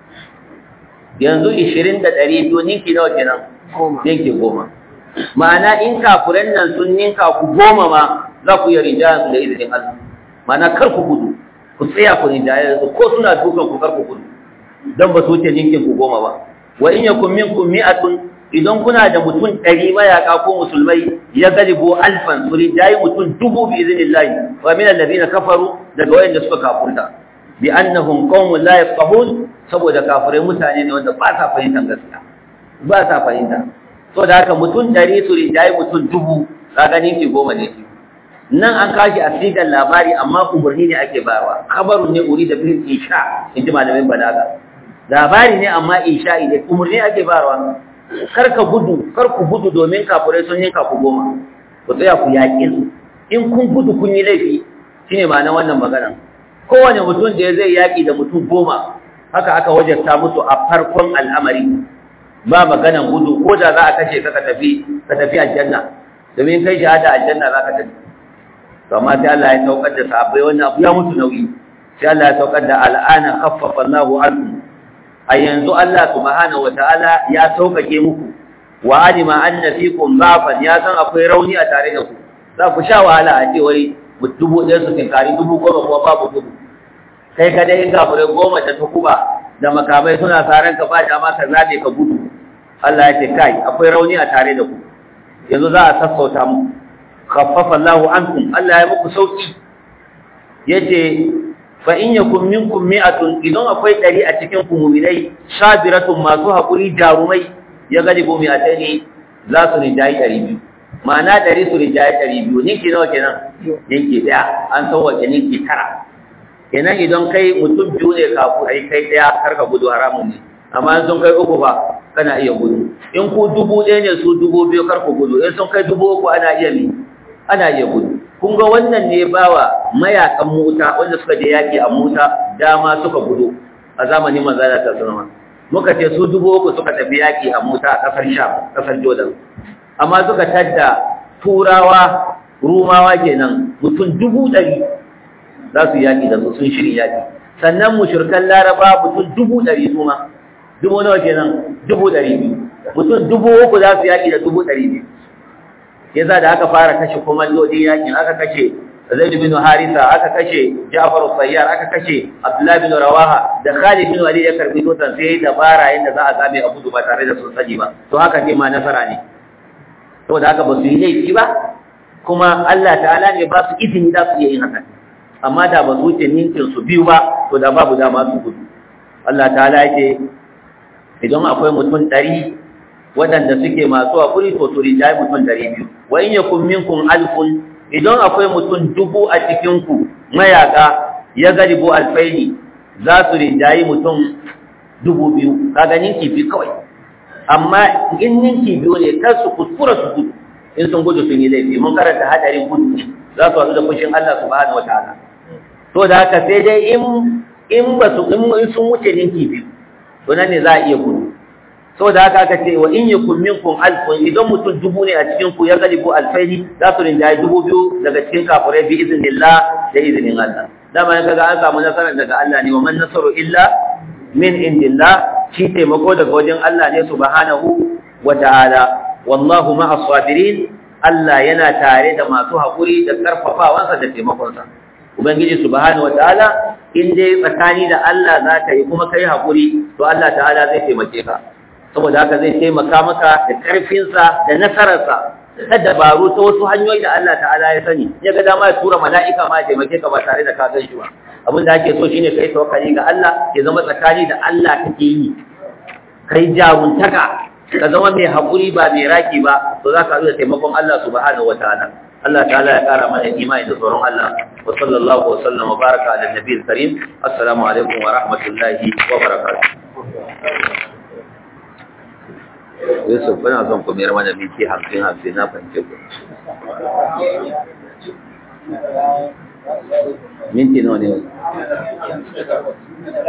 yanzu 20 da 200 ninki nawa kenan ninki goma ma'ana in kafuran nan sun ninka ku goma ma za ku yi rinjayen su da izinin Allah ma'ana kar ku gudu ku tsaya ku rinjaye su ko suna dukan ku kar ku gudu don ba su wuce ninkin ku goma ba wa in yakum minkum mi'atun idan kuna da mutum ɗari mayaka ko musulmai ya galibo alfan su rinjaye mutum dubu bi iznillahi wa min allazina kafaru daga wayanda suka kafurta bi annahum qaumun la yafqahun saboda kafirai mutane ne wanda ba sa fahimtar gaskiya ba sa fahimta so da haka mutum ɗari su rinjaye mutum dubu kaga ninki goma ne nan an kashi a sigar labari amma umarni ne ake bayarwa khabarun ne uri da bil isha inji malamin balaga labari ne amma isha ne umarni ake bayarwa kar ka gudu kar ku gudu domin kafurai sun yanka ku goma ku tsaya ku yaƙe su in kun gudu kun yi laifi shine ma'anar wannan maganar kowane mutum da zai yaki da mutum goma haka aka wajabta musu a farkon al'amari ba maganan gudu ko da za a kashe ka ka tafi ka tafi aljanna domin kai shahada aljanna za ka tafi to amma sai Allah ya saukar da sahabbai wannan abu ya mutu nauyi sai Allah ya saukar da al'ana khaffafa Allahu ankum a yanzu Allah subhanahu wataala ya saukake muku wa alima anna fikum dhafan ya san akwai rauni a tare da ku za ku sha wahala a ce wai dubu ɗaya su tinkari dubu goma kuma babu gudu kai ka dai gafure goma da tukuba da makamai suna saran ka ba dama ka zabe ka gudu Allah ya ce kai akwai rauni a tare da ku yanzu za a sassauta mu khaffafa Allahu ankum Allah ya muku sauki yace fa in yakum minkum mi'atun idan akwai dari a cikin ku mu'minai sabiratun masu hakuri jarumai ya galibu mi'ataini za su rijayi dari biyu ma'ana dari su rijayi dari biyu ninki nawa kenan ninki daya an sauwace ninki tara kenan idan kai mutum biyu ne kafu ai kai daya kar ka gudu haramun ne amma in sun kai uku ba kana iya gudu in ku dubu ɗaya ne su dubu biyu kar ku gudu in sun kai dubu uku ana iya mi ana iya gudu kun ga wannan ne bawa mayakan mota wanda suka je yaki a mota dama suka gudu a zamanin manzala ta sunama muka ce su dubu uku suka tafi yaki a mota a kasar sham kasar jordan amma suka tadda turawa rumawa kenan mutum dubu ɗari za su yaki da su sun shirin yaki sannan mushrikan laraba mutum dubu ɗari su ma dubu nawa kenan dubu ɗari biyu mutum dubu uku za su yaki da dubu ɗari biyu yasa da aka fara kashe komandodin yakin aka kashe Zaid bin Harisa aka kashe Ja'far al-Sayyar aka kashe Abdullah bin Rawaha da Khalid bin Walid ya karbi tutan sai dabara yanda za a zabe Abu ba tare da sun sani ba to haka ne ma nasara ne saboda haka ba su yi laifi ba kuma Allah ta'ala ne ba su izini da su yi haka amma da ba su wuce ninkin su biyu ba to da babu dama su gudu Allah ta'ala yake idan akwai mutum ɗari waɗanda suke masu haƙuri to su rinjaye mutum ɗari biyu wa in yakun minkum alfun idan akwai mutum dubu a cikinku mayaka ya galibu alfaini za su rinjaye mutum dubu biyu kaga ninki biyu kawai amma in ninki biyu ne kar su kuskura su gudu in sun gudu sun yi laifi mun karanta hadarin gudu ne za su haɗu da fushin Allah subhanahu wataala to da haka sai dai in in ba su in sun wuce ninki biyu to nan ne za a iya gudu saboda haka aka ce wa in yakun minkum alfun idan mutum dubu ne a cikin ku ya galibu alfaini za su rinjaye dubu biyu daga cikin kafirai bi iznillah da izinin Allah dama in kaga an samu nasara daga Allah ne wa man nasaru illa min indillah shi taimako daga wajen Allah ne subhanahu wa ta'ala wallahu ma'as sabirin Allah yana tare da masu haƙuri da karfafawansa da taimakonsa ubangiji subhanahu wa ta'ala in dai tsakani da Allah za ka yi kuma kai haƙuri to Allah ta'ala zai taimake ka saboda haka zai taimaka maka da ƙarfinsa da nasararsa ta dabaru ta wasu hanyoyi da Allah ta'ala ya sani ya ga dama ya tura mala'ika ma ya taimake ka ba tare da ka gan shi ba abin da ake so shine kai tawakkali ga Allah ya zama tsakani da Allah kake yi kai jaruntaka ka zama mai haƙuri ba mai raki ba to za ka da taimakon Allah subhanahu wataala Allah ta'ala ya ƙara mana imani da tsoron Allah wa sallallahu wa sallam wa baraka ala nabiyil karim assalamu alaikum wa rahmatullahi wa barakatuh Yusuf bana son ku mayar mana miki hamsin hamsin na fahimce ku. Minti nawa ne?